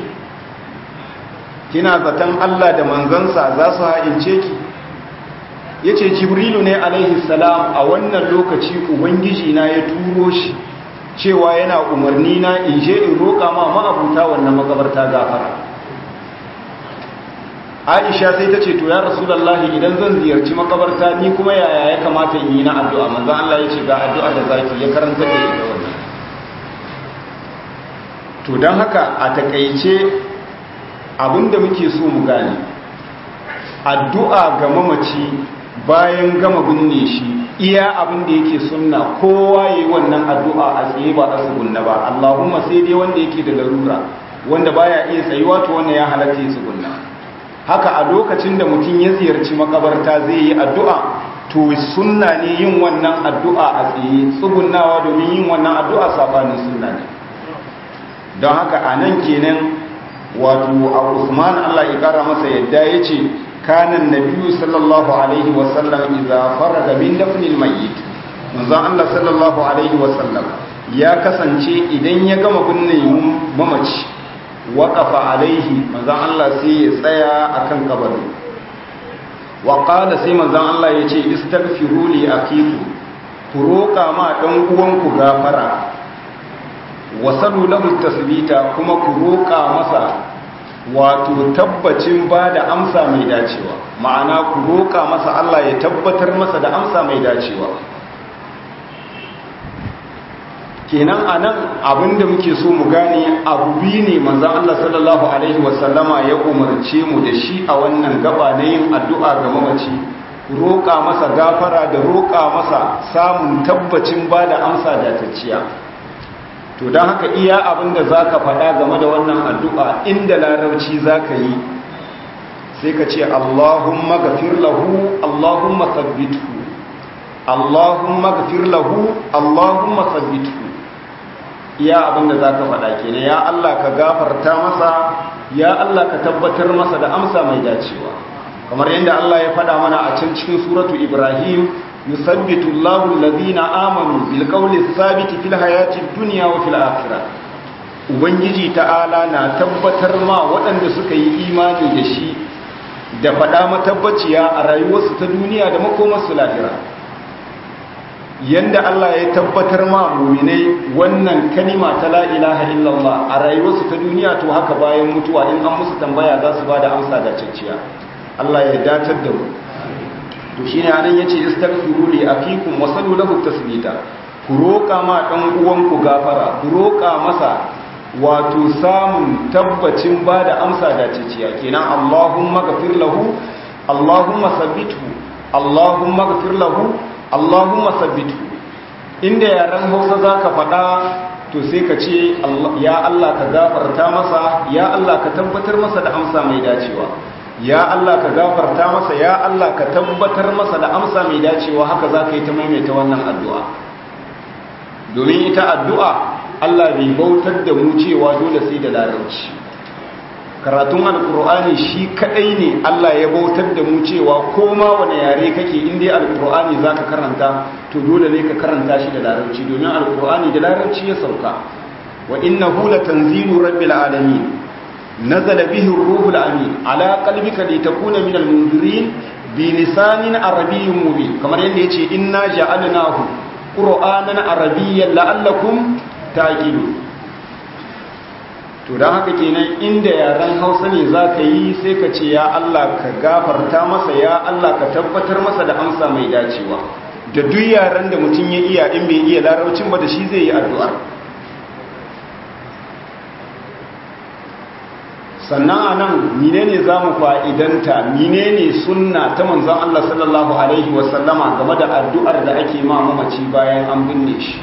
kina zaton Allah da manzansa za su ha'ince ki ya ce jibrilu ne alaihi salam a wannan lokaci ubangiji na ya turo shi cewa yana umarni na in je in roƙa ma ma'abuta wannan magabarta gafara aisha sai ta ce to ya rasulallahi idan zan ziyarci makabarta ni kuma yaya ya kamata in yi na addu'a manzan Allah ya ce ga addu'a da zaki ya karanta da ita wannan to don haka a takaice abinda muke so mu gane addu'a ga mamaci bayan gama binne shi iya abinda yake sunna kowa yayi wannan addu'a a tsaye ba a tsugunna ba Allahumma sai dai wanda yake da larura wanda baya iya tsayuwa to wannan ya halatta ya tsugunna haka a lokacin da mutum ya ziyarci makabarta zai yi addu'a to sunna ne yin wannan addu'a a tsaye tsugunnawa domin yin wannan addu'a sabanin sunna ne don haka a nan kenan wato a usman allah ya kara masa yadda ya ce kanan nabiyu sallallahu alaihi wasallam iza faraga min dafnil mayyit manzon allah sallallahu alaihi wasallam ya kasance idan ya gama binne mamaci waƙafa alaihi manzon allah sai ya tsaya akan kabarin wa qala sai manzon allah ya ce istaghfiru li akiku ku roƙa ma dan uwanku gafara wasalu lahu tasbita kuma ku roƙa masa wato tabbacin ba da amsa mai dacewa ma'ana ku roƙa masa Allah ya tabbatar masa da amsa mai dacewa kenan anan abinda muke so mu gane abu biyu ne manzon Allah sallallahu alaihi wasallama ya umarce mu da shi a wannan gaba na yin addu'a ga mamaci roƙa masa gafara da roƙa masa samun tabbacin ba da amsa datacciya to don haka iya abinda za ka faɗa game da wannan addu'a inda larabci za ka yi sai ka ce allahumma gafir lahu allahumma sabbitu allahumma gafir lahu allahumma sabbitu iya abinda za ka faɗa kenan ya allah ka gafarta masa ya allah ka tabbatar masa da amsa mai dacewa kamar yadda allah ya faɗa mana a can cikin suratu ibrahim يثبت الله الذين آمنوا بالقول الثابت في الحياة الدنيا وفي الآخرة ubangiji ta'ala na tabbatar ma waɗanda suka yi imani da shi da faɗa matabbaciya a rayuwarsu ta duniya da makomarsu lahira yanda Allah ya tabbatar ma muminai wannan kalima ta la ilaha illallah a rayuwarsu ta duniya to haka bayan mutuwa in an musu tambaya za su bada amsa da cicciya Allah ya datar da mu to shine anan yace istaghfiru li akikum wa sallu lahu tasbita ku roka ma dan uwanku gafara ku roka masa wato samun tabbacin bada amsa da cicciya kenan Allahumma ghafir lahu Allahumma sabbithu Allahumma ghafir lahu Allahumma sabbitu inda yaran Hausa zaka faɗa to sai ka ce ya Allah ka gafarta masa ya Allah ka tabbatar masa da amsa mai dacewa ya Allah ka gafarta masa ya Allah ka tabbatar masa da amsa mai dacewa haka zaka yi ta maimaita wannan addu'a domin ita addu'a Allah bai bautar da mu cewa dole sai da larabci karatun alkur'ani shi kadai ne Allah ya bautar da mu cewa koma wani yare kake inda alkur'ani zaka karanta to dole ne ka karanta shi da larabci domin alkur'ani da larabci ya sauka wa innahu latanzilu rabbil alamin nazala bihi ar-ruhul amin ala qalbika litakuna minal munzirin bi lisanin arabiyyin mubin kamar yadda yace inna ja'alnahu qur'anan arabiyyan la'allakum ta'qilun to don haka kenan inda yaren hausa ne za ka yi sai ka ce ya Allah ka gafarta masa ya Allah ka tabbatar masa da amsa mai dacewa da duk yaren da mutum ya iya in bai iya larabcin ba da shi zai yi addu'a sannan a nan menene za mu fa'idanta menene sunna ta manzan Allah sallallahu Alaihi wasallama game da addu'ar da ake ma mamaci bayan an binne shi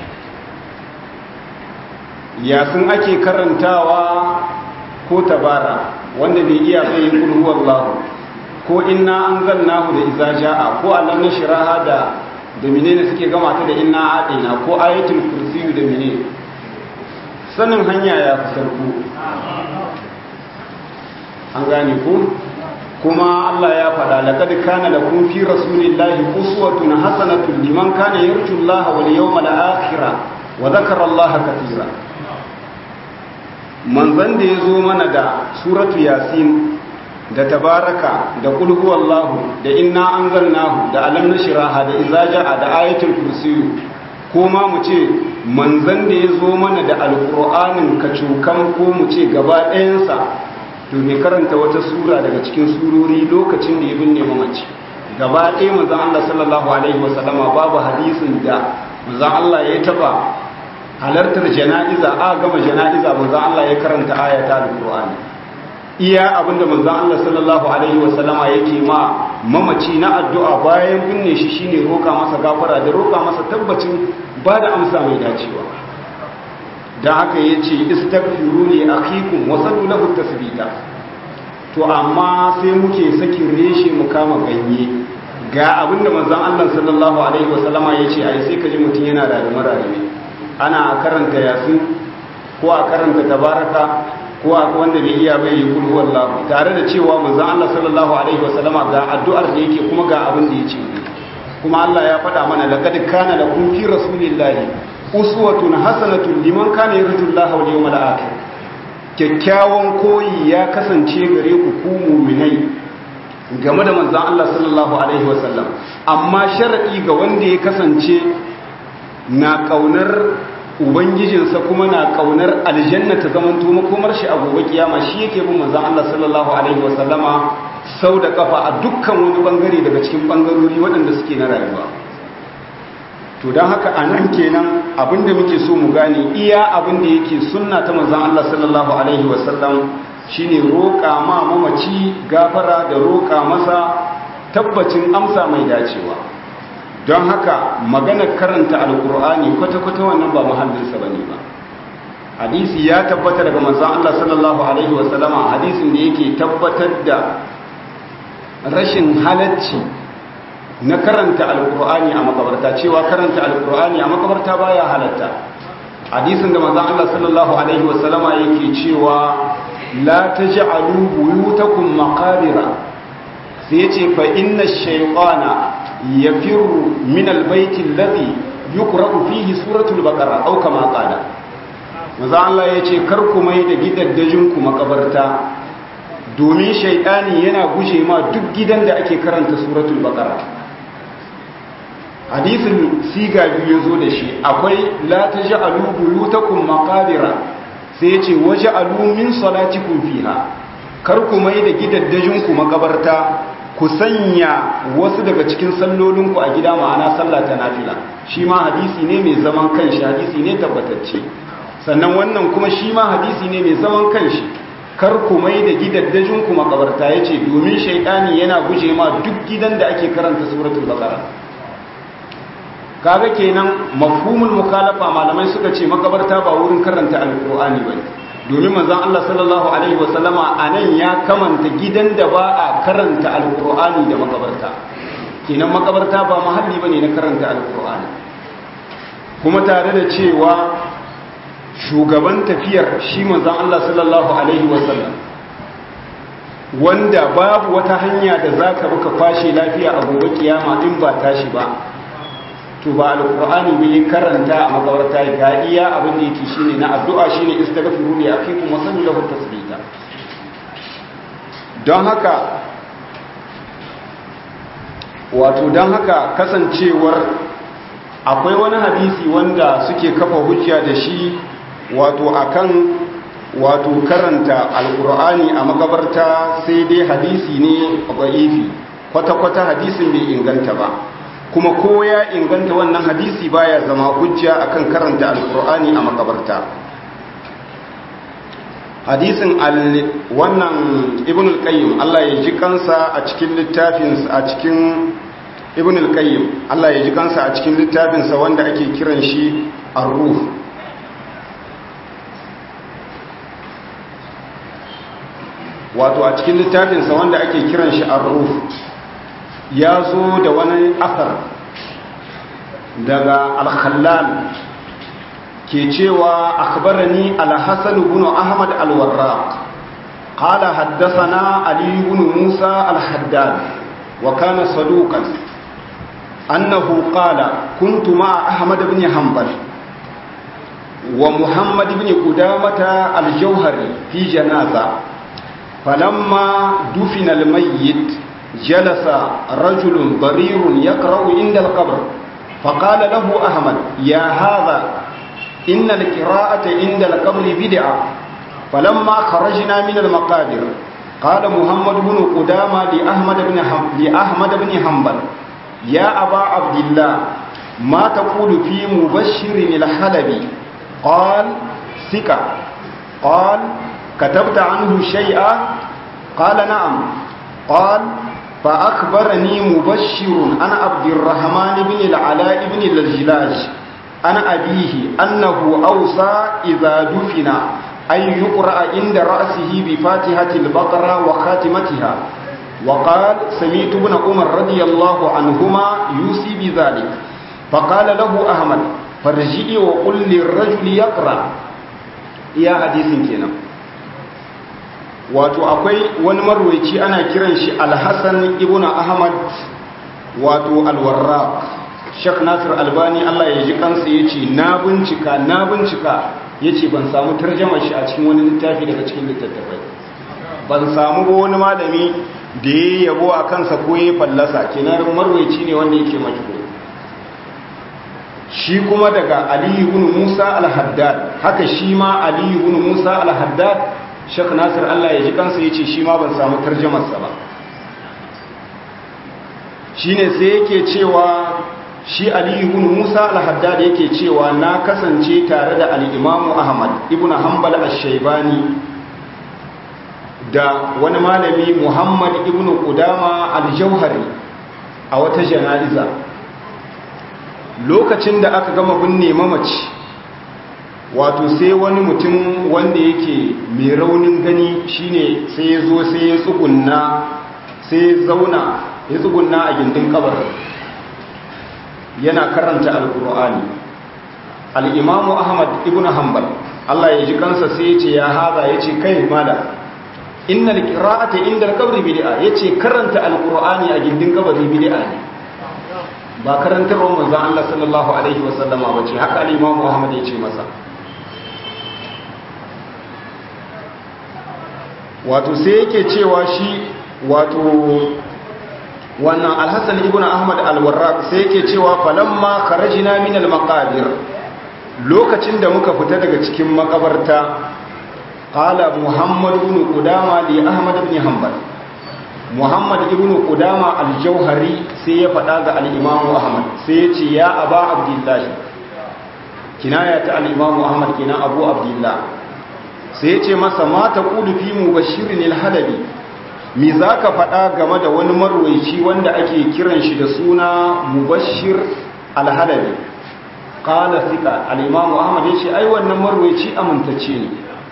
yasin ake karantawa ko tabara wanda bai iya bai kulhuwar lahu ko inna an zannahu da iza ja'a ko alam na shiraha da da menene suke gama ta da inna adina ko ayatul kursiyu da menene sanin hanya ya fi sarku an gane ku kuma Allah ya faɗa laqad kana lakum fi rasulillahi uswatun hasanatun liman kana yarju Allah wal yawmal akhir wa dhakara Allah katira manzon da yazo mana da suratu yasin da tabaraka da qul huwallahu da inna anzalnahu da alam nashraha da idza jaa da ayatul kursiyu ko ma mu ce manzon da yazo mana da alqur'anin kacukan ko mu ce gaba ɗayansa to ne karanta wata sura daga cikin surori lokacin da ya binne mamaci gaba ɗaya manzon Allah sallallahu alaihi wasallama babu hadisin da manzon Allah ya taba halartar jana'iza a gama jana'iza manzon Allah ya karanta ayata alqur'ani iya abinda manzon Allah sallallahu alaihi wasallama yake ma mamaci na addu'a bayan binne shi shine roka masa gafara da roka masa tabbacin ba da amsa mai dacewa da haka ya ce istagfiru ne a kikun wasannu lahu tasbita to amma sai muke sakin reshe mu kama ganye ga abinda manzon Allah sallallahu alaihi wasallama ya ce ai sai ka ji mutum yana da mararame ana karanta yasin ko a karanta tabaraka ko a wanda bai iya bai yi kulhu wallahu tare da cewa manzon Allah sallallahu alaihi wasallama ga addu'ar da yake kuma ga abin da ya ce kuma Allah ya faɗa mana laqad kana lakum fi rasulillahi uswatun hasanatun liman kana yarjullaha wal yawmal akhir kyakkyawan koyi ya kasance gare ku ku mu'minai game da manzon Allah sallallahu alaihi wasallam amma shar'i ga wanda ya kasance na kaunar ubangijinsa kuma na kaunar aljanna ta zaman to makomar shi a gobe kiyama shi yake bin manzon Allah sallallahu alaihi wasallama sau da kafa a dukkan wani bangare daga cikin bangarori waɗanda suke na rayuwa to don haka a nan kenan abinda muke so mu gane iya abinda yake sunna ta manzan Allah sallallahu Alaihi wasallam shine roƙa ma mamaci gafara da roƙa masa tabbacin amsa mai dacewa don haka maganar karanta alkur'ani kwata-kwata wannan ba muhallinsa ba ne ba hadisi ya tabbata daga manzan Allah sallallahu Alaihi wasallama hadisin da yake tabbatar da rashin halacci na karanta alkur'ani a makabarta cewa karanta alkur'ani a makabarta baya halatta hadisin da manzon Allah sallallahu alaihi wasallama yake cewa la taj'alu buyutakum maqabira sai yace fa inna ash-shaytana yafirru min al-bayti alladhi yuqra'u fihi suratul baqara aw kama qala maza Allah ya ce kar ku mai da gidaddajin ku makabarta domin shaidani yana guje ma duk gidan da ake karanta suratul baqara hadisin siga biyu zo da shi akwai la taj'alu buyutakum maqabira sai ya ce waj'alu min salatikum fiha kar ku mai da gidaddajin ku makabarta ku sanya wasu daga cikin sallolinku a gida ma'ana sallah ta nafila shi ma hadisi ne mai zaman kanshi hadisi ne tabbatacce sannan wannan kuma shi ma hadisi ne mai zaman kanshi kar ku mai da gidaddajin ku makabarta yace domin shaytani yana guje ma duk gidan da ake karanta suratul baqara kaga kenan mafhumul mukhalafa malamai suka ce makabarta ba wurin karanta alqur'ani bane domin manzon Allah sallallahu alaihi wasallama anan ya kamanta gidan da ba a karanta alqur'ani da makabarta kenan makabarta ba mahalli bane na karanta alqur'ani kuma tare da cewa shugaban tafiyar shi manzon Allah sallallahu alaihi wasallam wanda babu wata hanya da zaka buka kwashe lafiya a gobe kiyama in ba tashi ba to ba alqur'ani bai karanta a makabarta ga iya abin da yake shine na addu'a shine istaghfiru li akikum wa sallu lahu tasbita don haka wato don haka kasancewar akwai wani hadisi wanda suke kafa hujja da shi wato akan wato karanta alqur'ani a makabarta sai dai hadisi ne da'ifi kwata-kwata hadisin bai inganta ba kuma ko ya inganta wannan hadisi baya zama hujja akan karanta alkur'ani a makabarta hadisin wannan ibn al-qayyim Allah ya ji kansa a cikin littafin a cikin ibn al-qayyim Allah ya ji kansa a cikin littafin sa wanda ake kiran shi ar-ruh wato a cikin littafin sa wanda ake kiran shi ar-ruh ya zo da wani asar daga al-khallal ke cewa akhbarani al-hasan ibn ahmad al-warraq qala haddathana ali ibn musa al-haddad wa kana saduqan annahu qala kuntu ma'a ahmad ibn hanbal wa muhammad ibn qudamah al-jawhari fi janaza falamma dufina al-mayyit جلس رجل ضرير يقرأ عند القبر فقال له أحمد يا هذا إن القراءة عند القبر بدعة فلما خرجنا من المقابر قال محمد بن قدامة لأحمد بن لأحمد بن حنبل يا أبا عبد الله ما تقول في مبشر الحلبي قال سكة قال كتبت عنه شيئا قال نعم قال فأخبرني مبشر أنا عبد الرحمن بن العلاء بن الجلاج أنا أبيه أنه أوصى إذا دفن أن يقرأ عند رأسه بفاتحة البقرة وخاتمتها وقال سمعت ابن عمر رضي الله عنهما يوصي بذلك فقال له أحمد فرجئي وقل للرجل يقرأ يا حديث كنا wato akwai wani marwaici ana kiran shi alhassan ibn ahmad wato alwarraq shek nasir albani allah ya ji kansa ya ce na bincika na bincika ya ce ban samu tarjamar shi a cikin wani littafi daga cikin littattafai ban samu ba wani malami da ya yabo a kansa ko ya fallasa kenan marwaici ne wanda yake majhul shi kuma daga aliyu ibn musa al-haddad haka shi ma aliyu ibn musa al-haddad shek nasir allah ya ji kansa ya ce shi ma ban samu tarjamarsa ba shi ne sai yake cewa shi aliyu ibn musa al-haddad yake cewa na kasance tare da al-imamu ahmad ibn hanbal ash-shaybani da wani malami muhammad ibn qudama al-jauhari a wata jana'iza lokacin da aka gama binne mamaci wato sai wani mutum wanda yake mai raunin gani shine sai ya zo sai ya tsugunna sai ya zauna ya tsugunna a gindin kabar yana karanta alkur'ani al'imamu ahmad ibn hanbal Allah ya ji kansa sai ya ce ya haza ya ce kai mala inna alqira'ata inda alqabri bid'a yace karanta alqur'ani a gindin kabari bid'a ne ba karantarwar manzon Allah sallallahu alaihi wasallama bace haka al-imamu ahmad ya ce masa wato sai yake cewa shi wato wannan alhassan ibn ahmad alwarraq sai yake cewa falamma kharajna min almaqabir lokacin da muka fita daga cikin makabarta qala muhammad ibn qudama li ahmad ibn hanbal muhammad ibn qudama al-jauhari sai ya faɗa ga al-imam ahmad sai ya ce ya aba abdullah kinaya ta al-imam ahmad kina abu abdullah sai ya ce masa ma taqulu fi mubashirin al-halabi me zaka faɗa game da wani marwaici wanda ake kiran shi da suna mubashir al-halabi qala thika al-imam ahmad ya ce ai wannan marwaici amintacce ne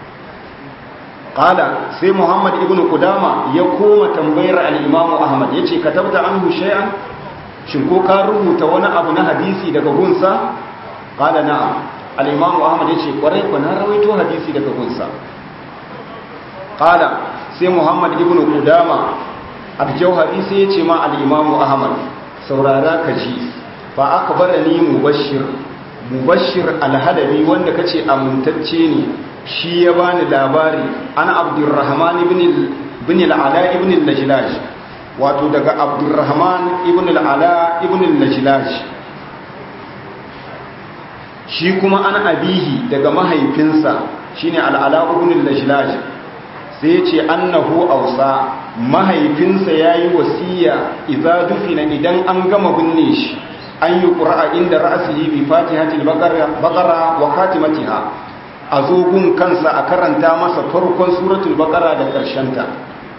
qala sai muhammad ibn qudama ya koma tambayar al-imam ahmad yace katabta anhu shay'an shin ko ka rubuta wani abu na hadisi daga gunsa qala na'am al-imam ahmad yace kwarai ko na rawaito hadisi daga gunsa qala sai muhammad ibn qudama al-jawhari sai yace ma al-imam ahmad saurara ka ji fa akbarani mubashshir mubashshir al-hadabi wanda kace amintacce ne shi ya bani labari ana abdurrahman ibn al-ala ibn al-lajlaj wato daga abdurrahman ibn al-ala ibn al-lajlaj shi kuma an abihi daga mahaifinsa shine al-ala ibn al-lajlaj sai ya ce annahu ausa mahaifinsa yayi wasiya idza dufina idan an gama binne shi an yi qur'a inda ra'sihi bi fatihatil baqara wa khatimatiha a zogun kansa a karanta masa farkon suratul baqara da ta.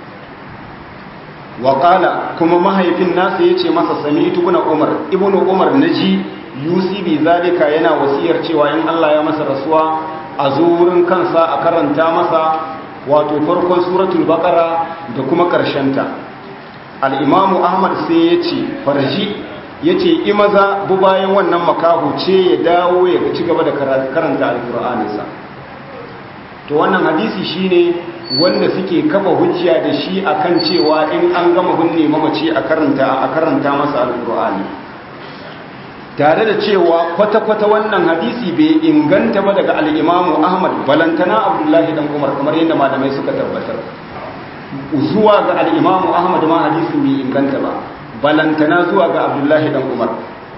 wa qala kuma mahaifin nasa yace masa sami'tu ibn umar ibn umar naji yusi bi zalika yana wasiyar cewa in Allah ya masa rasuwa a zo wurin kansa a karanta masa wato farkon suratul baqara da kuma ta. al-imamu ahmad sai yace farji yace imaza bu bayan wannan makahu ce ya dawo ya ci gaba da karanta alkur'aninsa to wannan hadisi shine wanda suke kafa hujja da shi akan cewa in an gama binne mamaci a karanta a karanta masa alkur'ani tare da cewa kwata-kwata wannan hadisi bai inganta ba daga al'imamu ahmad balantana abdullahi dan umar kamar yadda malamai suka tabbatar zuwa ga al'imamu ahmad ma hadisin bai inganta ba balantana zuwa ga abdullahi dan umar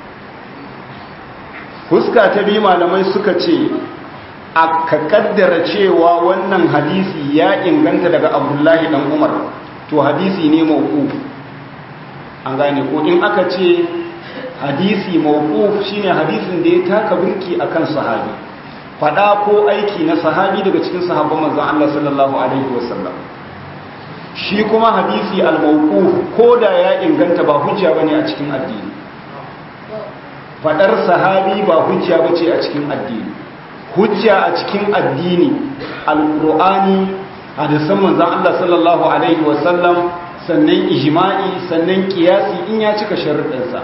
huska ta biyu malamai suka ce a ka kaddara cewa wannan hadisi ya inganta daga abdullahi dan umar to hadisi ne mawquf an gane ko in aka ce hadisi mawquf shine hadisin da ya taka birki akan sahabi fada ko aiki na sahabi daga cikin sahabban manzon Allah sallallahu alaihi wasallam shi kuma hadisi al-mawquf ko da ya inganta ba hujja bane a cikin addini fadar sahabi ba hujja bace a cikin addini hujja a cikin addini al-qur'ani hadisan manzon Allah sallallahu alaihi wasallam sannan ijma'i sannan kiyasi in ya cika sharuɗin sa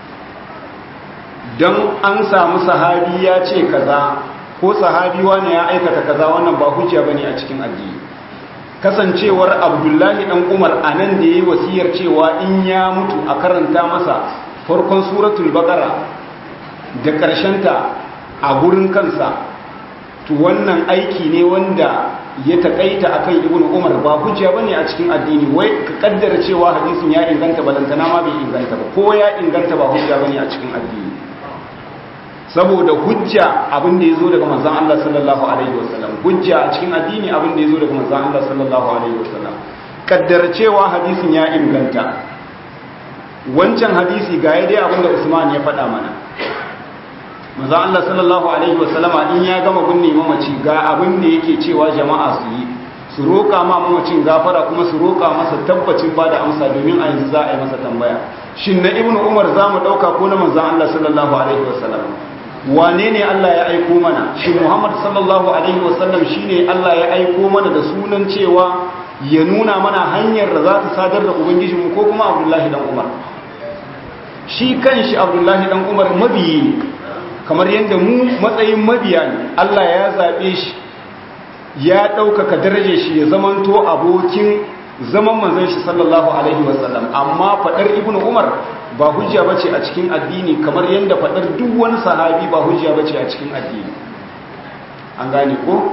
dan an samu sahabi ya ce kaza ko sahabi wani ya aikata kaza wannan ba hujja bane a cikin addini kasancewar abdullahi dan umar a nan da ya yi wasiyar cewa in ya mutu a karanta masa farkon suratul baqara da ta a gurin kansa to wannan aiki ne wanda ya takaita akan ibnu umar ba hujja bane a cikin addini wai ka kaddara cewa hadisin ya inganta balantana ma bai inganta ba ko ya inganta ba hujja bane a cikin addini saboda hujja abin da ya zo daga manzan Allah sallallahu Alaihi wasallam hujja a cikin addini abin da ya zo daga manzan Allah sallallahu Alaihi wasallam kaddar cewa hadisin ya inganta wancan hadisi ga ya dai abin da Usman ya faɗa mana manzan Allah sallallahu Alaihi wasallama in ya gama binne mamaci ga abin da yake cewa jama'a su yi su roƙa ma mamacin gafara kuma su roƙa masa tabbacin ba da amsa domin a yanzu za a yi masa tambaya shin na ibnu umar za mu ɗauka ko na manzan Allah sallallahu Alaihi wasallam wane ne Allah ya aiko mana shi Muhammad sallallahu alaihi wasallam shine Allah ya aiko mana da sunan cewa ya nuna mana hanyar da za ta sadar da ubangijinmu ko kuma Abdullahi dan Umar shi kanshi Abdullahi dan Umar mabiyi ne kamar yadda mu matsayin mabiya ne Allah ya zabe shi ya ɗaukaka darajar shi ya zamanto abokin zaman manzon shi sallallahu alaihi wasallam amma fadar ibnu Umar ba hujja bace a cikin addini kamar yadda faɗar duk wani sahabi ba hujja bace a cikin addini an gane ko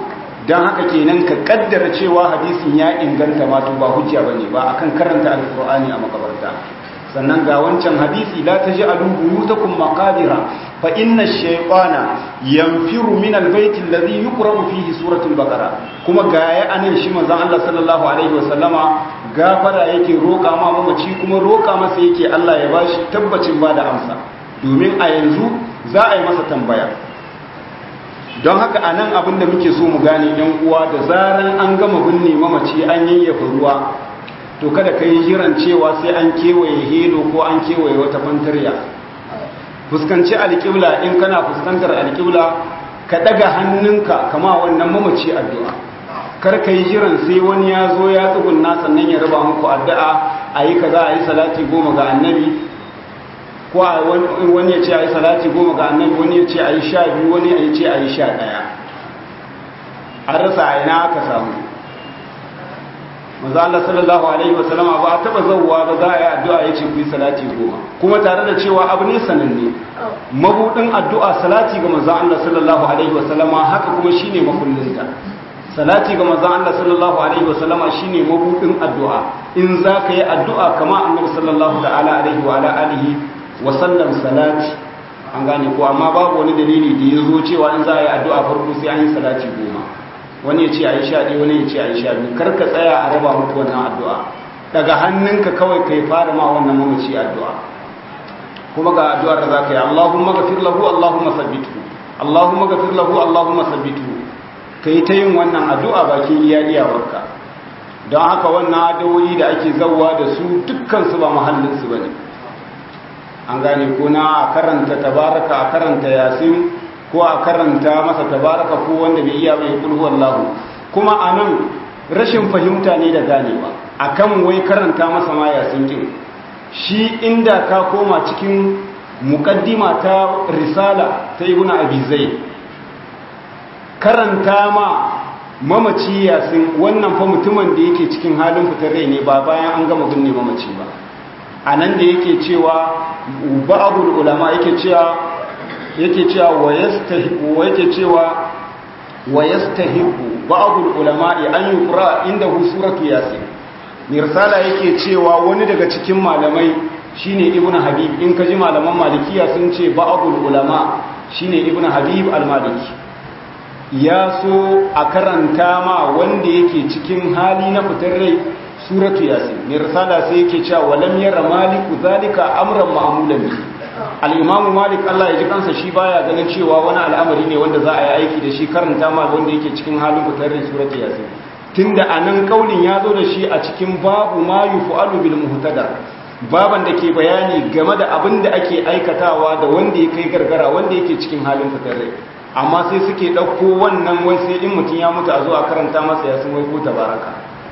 don haka kenan ka kaddara cewa hadisin ya inganta ma to ba hujja bane ba akan karanta alqur'ani a makabarta sannan ga wancan hadisi la taj'alu buyutakum maqabira fa inna ash-shaytana yanfiru min al-bayt alladhi yuqra'u fihi suratul baqara kuma gaya anan shi manzon Allah sallallahu alaihi wasallama gafara yake roƙa ma mamaci kuma roƙa masa yake Allah ya bashi tabbacin ba da amsa domin a yanzu za a yi masa tambaya don haka a nan abin da muke so mu gane yan uwa da zaran an gama binne mamaci an yayyafa ruwa to kada ka yi jiran cewa sai an kewaye helo ko an kewaye wata fantarya fuskanci alƙibla in kana fuskantar alƙibla ka ɗaga hannunka kama wannan mamaci addu'a kar ka yi jiran sai wani ya zo ya tsugunna sannan ya raba muku addu'a a yi kaza a yi salati goma ga annabi ko wani ya ce a yi salati goma ga annabi wani ya ce a yi sha biyu wani ya ce a yi sha ɗaya an rasa a ina aka samu maza Allah sallallahu alaihi wasallama ba a taɓa zauwa ba za a yi addu'a ya ce ku yi salati goma kuma tare da cewa abu ne sananne mabuɗin addu'a salati ga maza Allah sallallahu alaihi wasallama haka kuma shine makullinta salati ga manzon Allah sallallahu alaihi wasallama shine mabudin addu'a in za ka yi addu'a kama annabi sallallahu ta'ala alaihi wa ala alihi wa sallam salati an gane ko amma babu wani dalili da ya zo cewa in za a yi addu'a farko sai an yi salati goma wani ya ce a yi sha ɗaya wani ya ce a yi sha biyu kar ka tsaya a raba muku wannan addu'a daga hannunka kawai kai fara ma wannan mamaci addu'a kuma ga addu'ar da za ka yi Allahumma ghafir lahu Allahumma sabbithu Allahumma ghafir lahu Allahumma sabbithu ka yi ta yin wannan addu'a bakin iya iyawarka don haka wannan addu'o'i da ake zauwa da su dukkansu ba mahallinsu ba ne an gane ko na a karanta tabaraka a karanta yasin ko a karanta masa tabaraka ko wanda bai iya bai kulhu wallahu kuma a nan rashin fahimta ne da ganewa a kan wai karanta masa ma yasin kin shi inda ka koma cikin mukaddima ta risala ta ibuna abi zaid karanta ma mamaci yasin wannan fa mutumin da yake cikin halin fitar rai ne ba bayan an gama binne mamaci ba a nan da yake cewa ba'adul ulama yake cewa yake cewa wa yastahibu yake cewa wa yastahibu ba'adul ulama an yuqra indahu suratu yasin mirsala yake cewa wani daga cikin malamai shine ibnu habib in kaji malaman malikiya sun ce ba'adul ulama shine ibnu habib al-maliki ya so a karanta ma wanda yake cikin hali na fitar rai suratu yasin mai risala sai yake cewa walam yara maliku zalika amran ma'mulan bi al-imamu malik Allah ya ji kansa shi baya ganin cewa wani al'amari ne wanda za a yi aiki da shi karanta ma wanda yake cikin halin fitar rai suratu yasin tunda anan kaulin ya zo da shi a cikin babu ma yufa'alu bil muhtada baban da ke bayani game da abin da ake aikatawa da wanda ya kai gargara wanda yake cikin halin fitar rai amma sai suke ɗauko wannan wai sai in mutum ya mutu a zuwa karanta masa ya sun wai ko tabaraka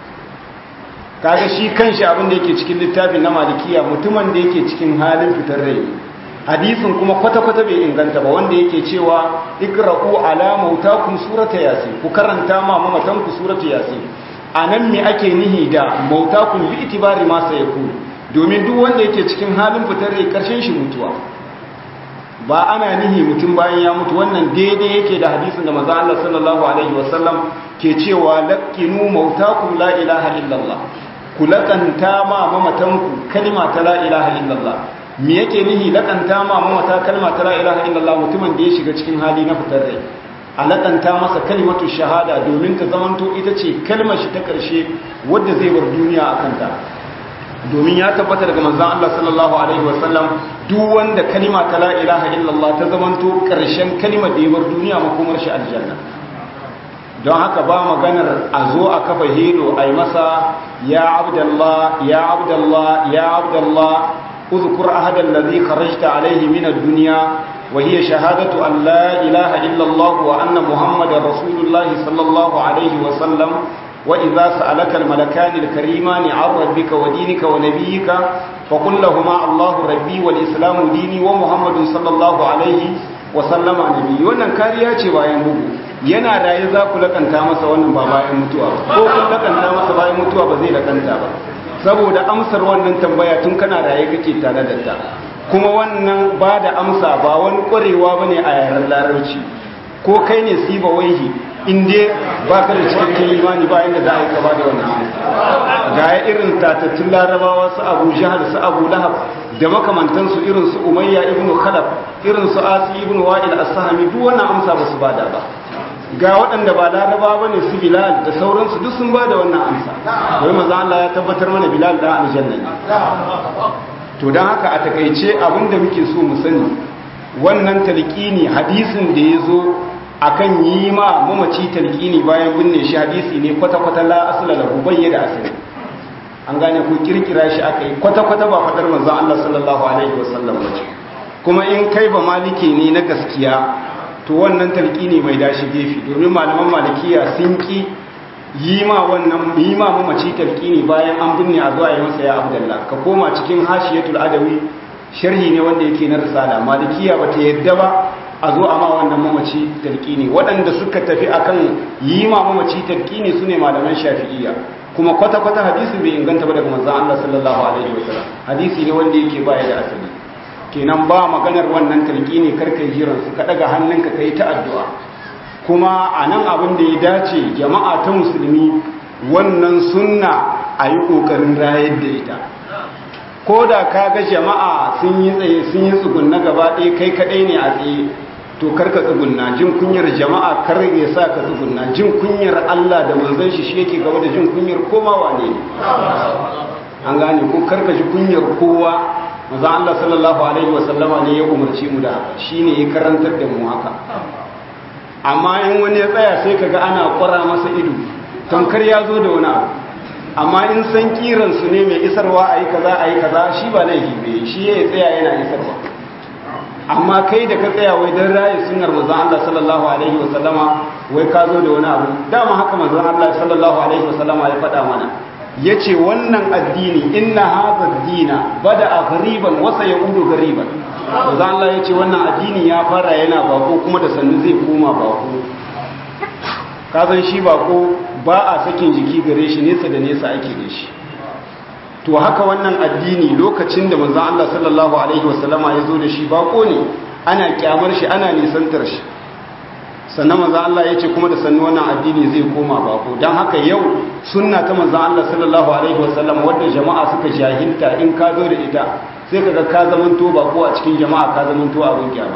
kaga shi kanshi abin da yake cikin littafin na malikiya mutumin da yake cikin halin fitar rai hadisin kuma kwata-kwata bai inganta ba wanda yake cewa ikra'u ala mautakum surata yasin ku karanta ma mamatan ku surata yasin anan me ake nihi da mautakum bi itibari ma sayakun domin duk wanda yake cikin halin fitar rai karshen shi mutuwa ba ana nihi mutum bayan ya mutu wannan daidai yake da hadisin da manzo Allah sallallahu alaihi wasallam ke cewa laqinu mautakum la ilaha illallah ku lakanta ma mamatanku kalma ta la ilaha illallah me yake nihi lakanta ma mamata kalma ta la ilaha illallah mutumin da ya shiga cikin hali na fitar rai a lakanta masa kalimatu shahada domin ta zamanto ita ce kalmar shi ta karshe wadda zai bar duniya a kanta domin ya tabbata daga manzon Allah sallallahu alaihi wasallam duk wanda kalima ta la ilaha illallah ta zamanto karshen kalimar da ya bar duniya makomar shi aljanna don haka ba maganar a zo a kafa helo a yi masa ya abdallah ya abdallah ya abdallah uzkur ahadan ladhi kharajta alaihi min ad-dunya wa hiya shahadatu an la ilaha illallah wa anna muhammadar rasulullah sallallahu alaihi wa sallam وإذا سألك الملكان الكريمان عن ربك ودينك ونبيك فقل لهما الله ربي والإسلام ديني ومحمد صلى الله عليه وسلم نبي wannan kariya ce bayan bugu yana raye za ku lakanta masa wannan ba bayan mutuwa ko kun lakanta masa bayan mutuwa ba zai lakanta ba saboda amsar wannan tambaya tun kana raye kake tare da ta kuma wannan ba da amsa ba wani ƙwarewa bane a yaren larabci ko kai ne siba waihi in dai ba ka da cikakken imani ba inda za a yi kama da wannan amsa ga ya irin tatattun larabawa su abu jihar su abu lahab da makamantansu irin su umayya ibn khalaf irin su asi ibn wa'il as-sahami duk wannan amsa ba su bada ba ga waɗanda ba laraba ba ne su bilal da sauransu duk sun bada wannan amsa wai maza Allah ya tabbatar mana bilal da aljanna ne to don haka a takaice abinda muke so mu sani wannan talqini hadisin da ya zo akan yi ma mamaci talqini bayan binne shi hadisi ne kwata-kwata la asla lahu bayyana asali an gane ko kirkira shi aka yi kwata-kwata ba fadar manzon Allah sallallahu alaihi wasallam bace kuma in kai ba maliki ne na gaskiya to wannan talqini mai dashi gefe domin malaman malikiya sun ki yi ma wannan yi ma mamaci talqini bayan an binne a zuwa yi masa ya abdullah ka koma cikin hashiyatul adawi sharhi ne wanda yake na risala malikiya bata yadda ba a zo a ma wannan mamaci talqini waɗanda suka tafi akan yi ma mamaci talqini sune malaman shafi'iyya kuma kwata-kwata hadisin bai inganta ba daga manzon Allah sallallahu alaihi wasallam hadisi ne wanda yake baya da asali kenan ba maganar wannan talqini karkai jiran su ka daga hannunka kai ta addu'a kuma anan abin da ya dace jama'a ta musulmi wannan sunna a yi kokarin rayar da ita ko da ka ga jama'a sun yi tsaye sun yi tsugunna gaba ɗaya kai kaɗai ne a tsaye to karka tsugunna jin kunyar jama'a kar ya sa ka tsugunna jin kunyar Allah da manzon shi shi yake gaba da jin kunyar komawa ne an gane ko karka ji kunyar kowa manzon Allah sallallahu alaihi wasallama ne ya umarci mu da haka shine ya karantar da mu haka amma in wani ya tsaya sai kaga ana kwara masa ido tamkar ya zo da wani abu amma in san kiran su ne mai isarwa ayi kaza ayi kaza shi ba laifi bai shi ya tsaya yana isarwa amma kai da ka tsaya wai don raye sunar manzon Allah sallallahu alaihi wasallama wai ka zo da wani abu dama haka manzon Allah sallallahu alaihi wasallama ya faɗa mana yace wannan addini inna hadha ad-dina bada'a ghariban wa sayaudu ghariban manzon Allah yace wannan addini ya fara yana bako kuma da sannu zai koma bako ka san shi bako ba a sakin jiki gare shi nesa da nesa ake da shi to haka wannan addini lokacin da manzon Allah sallallahu alaihi wasallama ya zo da shi bako ne ana kyamar shi ana nisantar shi sannan manzon Allah ya ce kuma da sannu wannan addini zai koma bako don haka yau sunna ta manzon Allah sallallahu alaihi wasallama wadda jama'a suka jahilta in ka zo da ita sai kaga ka zamanto bako a cikin jama'a ka zamanto abin kyama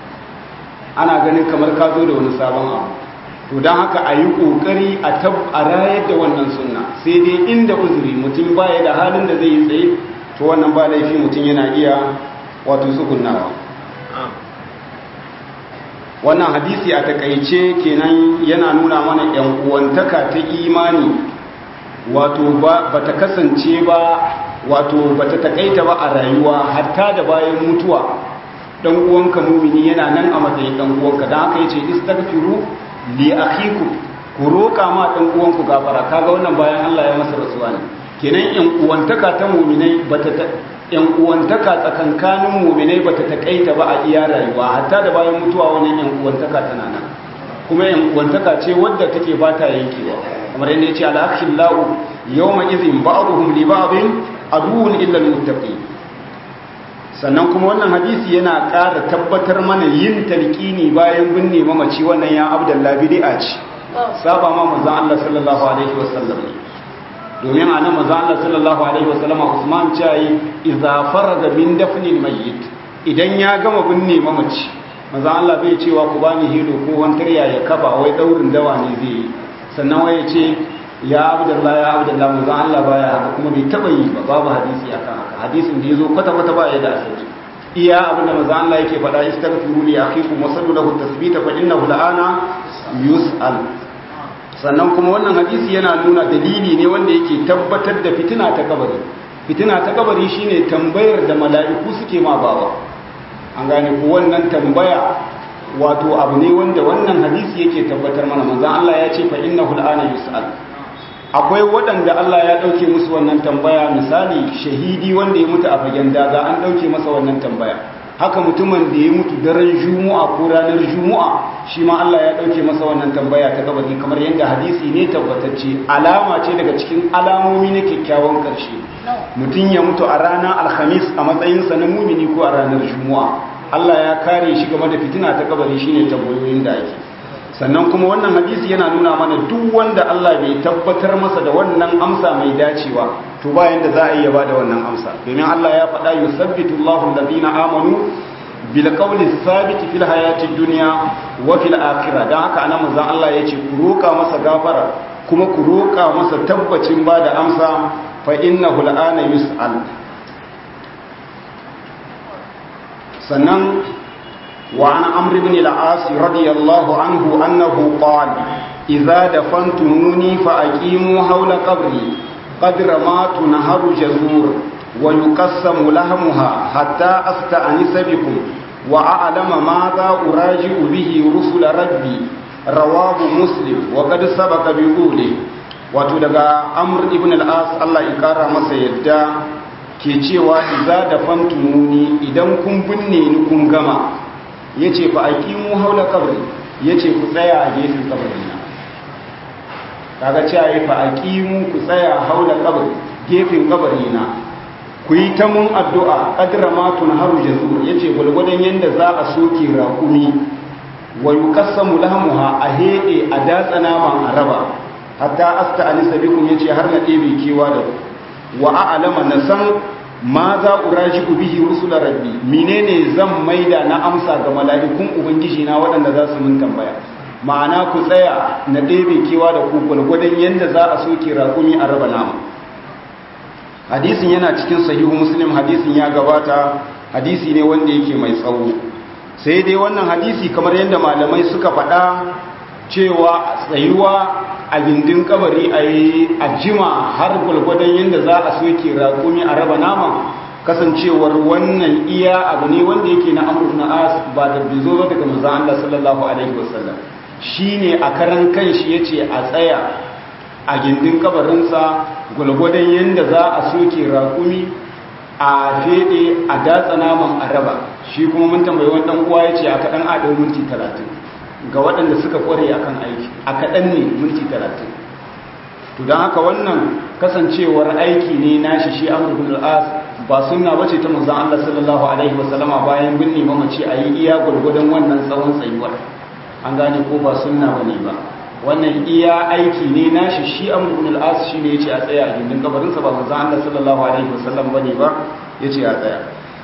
ana ganin kamar ka zo da wani sabon abu to don haka a yi ƙoƙari a rayar da wannan sunna sai dai inda uzuri mutum baya da halin da zai yi tsaye to wannan ba laifi mutum yana iya wato tsugunawa wannan hadisi a takaice kenan yana nuna mana yan uwantaka ta imani wato ba ta kasance ba wato ba ta takaita ba a rayuwa hatta da bayan mutuwa dan uwanka mumini yana nan a matsayin dan uwanka dan haka yace istaghfiru li akhiku ku roƙa ma dan uwanku gafara kaga wannan bayan Allah ya masa rasuwa ne kenan yan uwantaka ta mu'minai bata yan uwantaka tsakankanin mu'minai bata takaita ba a iya rayuwa hatta da bayan mutuwa wannan yan uwantaka tana nan kuma yan uwantaka ce wadda take ba ta yankewa kamar yadda yace al-akhillahu yawma idhin ba'dhum li ba'dhin aduwwun illa al-muttaqin sannan kuma wannan hadisi yana ƙara tabbatar mana yin talqini bayan binne mamaci wannan ya abdullah bid'a ce saba ma manzon Allah sallallahu alaihi wasallam domin anan manzon Allah sallallahu alaihi wasallam Usman ce idza faraga min dafnil mayyit idan ya gama binne mamaci manzon Allah bai cewa ku bani hilo ko wantarya ya kafa wai daurin dawa ne zai yi sannan wai ya ce ya abdullah ya abdullah manzon Allah baya haka kuma bai taba yi ba babu hadisi akan haka hadisin da yazo kwata kwata ba ya da asali iya abinda manzon Allah yake faɗa istaghfiru li akhikum wa sallu lahu tasbita fa innahu la'ana yus'al sannan kuma wannan hadisi yana nuna dalili ne wanda yake tabbatar da fitina ta kabari fitina ta kabari shine tambayar da mala'iku suke ma bawa an gane ko wannan tambaya wato abu ne wanda wannan hadisi yake tabbatar mana manzon Allah ya ce fa innahu al'ana yus'al akwai waɗanda Allah ya ɗauke musu wannan tambaya misali shahidi wanda ya mutu a fagen daga an ɗauke masa wannan tambaya haka mutumin da ya mutu daren jumu'a ko ranar jumu'a shi ma Allah ya ɗauke masa wannan tambaya ta kabari kamar yadda hadisi ne tabbatacce alama ce daga cikin alamomi na kyakkyawan ƙarshe mutum ya mutu a ranar alhamis a matsayinsa na mumini ko a ranar jumu'a Allah ya kare shi game da fitina ta kabari shine tambayoyin da ake sannan kuma wannan hadisi yana nuna mana duk wanda Allah bai tabbatar masa da wannan amsa mai dacewa to bayan da za a iya bada wannan amsa domin Allah ya faɗa yusabbitu Allahu alladhina amanu bil qawli thabit fil hayati dunya wa fil akhirah dan haka anan manzon Allah yace ku roka masa gafara kuma ku roka masa tabbacin bada amsa fa innahu al'ana yus'al sannan وعن عمرو بن العاص رضي الله عنه أنه قال إذا دفنتموني فأقيموا حول قبري قدر ما تنهر جزور ويقسم لحمها حتى أستأنس بكم وأعلم ماذا أراجع به رسل ربي رواه مسلم وقد سبق بقوله wato daga amr ibn al-as Allah ya kara masa yadda ke cewa idza dafantumuni idan kun binne ni kun gama ya ce fa aqimu haula qabri ya ce ku tsaya a gefen kabarina kaga cewa ya fa aqimu ku tsaya haula qabri gefen kabarina ku yi ta mun addu'a qadra ma tunharu jazur ya ce gulgudan yanda za a soke raƙumi wa yuqassamu lahmuha a hede a datsa naman araba hatta asta anisa bikum ya ce har na ɗebe kewa da wa a'lama na san ma za uraji bihi rusula rabbi menene zan maida na amsa ga mala'ikun ubangiji na waɗanda za su mun tambaya ma'ana ku tsaya na ɗebe kewa da ku gwargwadon yadda za a soke raƙumi a raba nama hadisin yana cikin sahihu muslim hadisin ya gabata hadisi ne wanda yake mai tsawo sai dai wannan hadisi kamar yadda malamai suka faɗa cewa tsayuwa a gindin kabari a yi a jima har gwalgwadon yadda za a soke raƙumi a raba nama kasancewar wannan iya abu ne wanda yake na amur na as ba da bizo ba daga manzan Allah sallallahu alaihi wasallam shi ne a karan kan shi ya ce a tsaya a gindin kabarinsa gwalgwadon yadda za a soke raƙumi a fede a datsa naman a raba shi kuma mun tambayi wani ɗan uwa ya ce a kaɗan a ɗau minti talatin ga waɗanda suka kware akan aiki a kaɗan ne minti talatin to don haka wannan kasancewar aiki ne nashi shi amur bin al'as ba suna bace ta manzan Allah sallallahu alaihi wasallama bayan binne mamaci a yi iya gwargwadon wannan tsawon tsayuwar an gane ko ba sunna bane ba wannan iya aiki ne nashi shi amur bin al'as shi ne ya ce a tsaya a gindin kabarinsa ba manzan Allah sallallahu alaihi wasallam bane ba ya ce a tsaya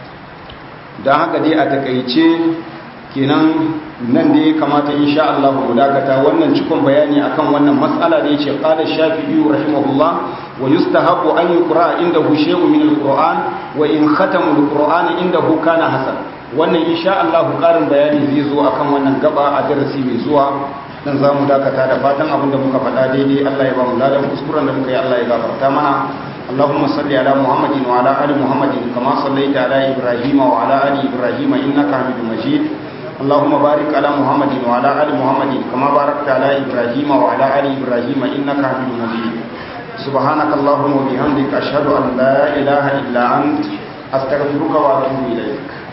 don haka dai a takaice kenan nan da ya kamata insha Allah mu dakata wannan cikon bayani akan wannan mas'ala da yace qala shafi'i rahimahullah wa yustahabu an yuqra indahu shay'un min al-qur'an wa in khatamu al-qur'ana indahu kana hasan wannan insha Allah karin bayani zai zo akan wannan gaba a darasi mai zuwa dan zamu dakata da fatan abin da muka faɗa daidai Allah ya ba mu ladan kuskuren da muka yi Allah ya gafarta mana اللهم صل على محمد وعلى ال محمد كما صليت على ابراهيم وعلى ال ابراهيم انك حميد مجيد اللهم بارك على محمد وعلى ال محمد كما باركت على ابراهيم وعلى ال ابراهيم انك حميد مجيد سبحانك اللهم وبحمدك اشهد ان لا اله الا انت استغفرك واتوب اليك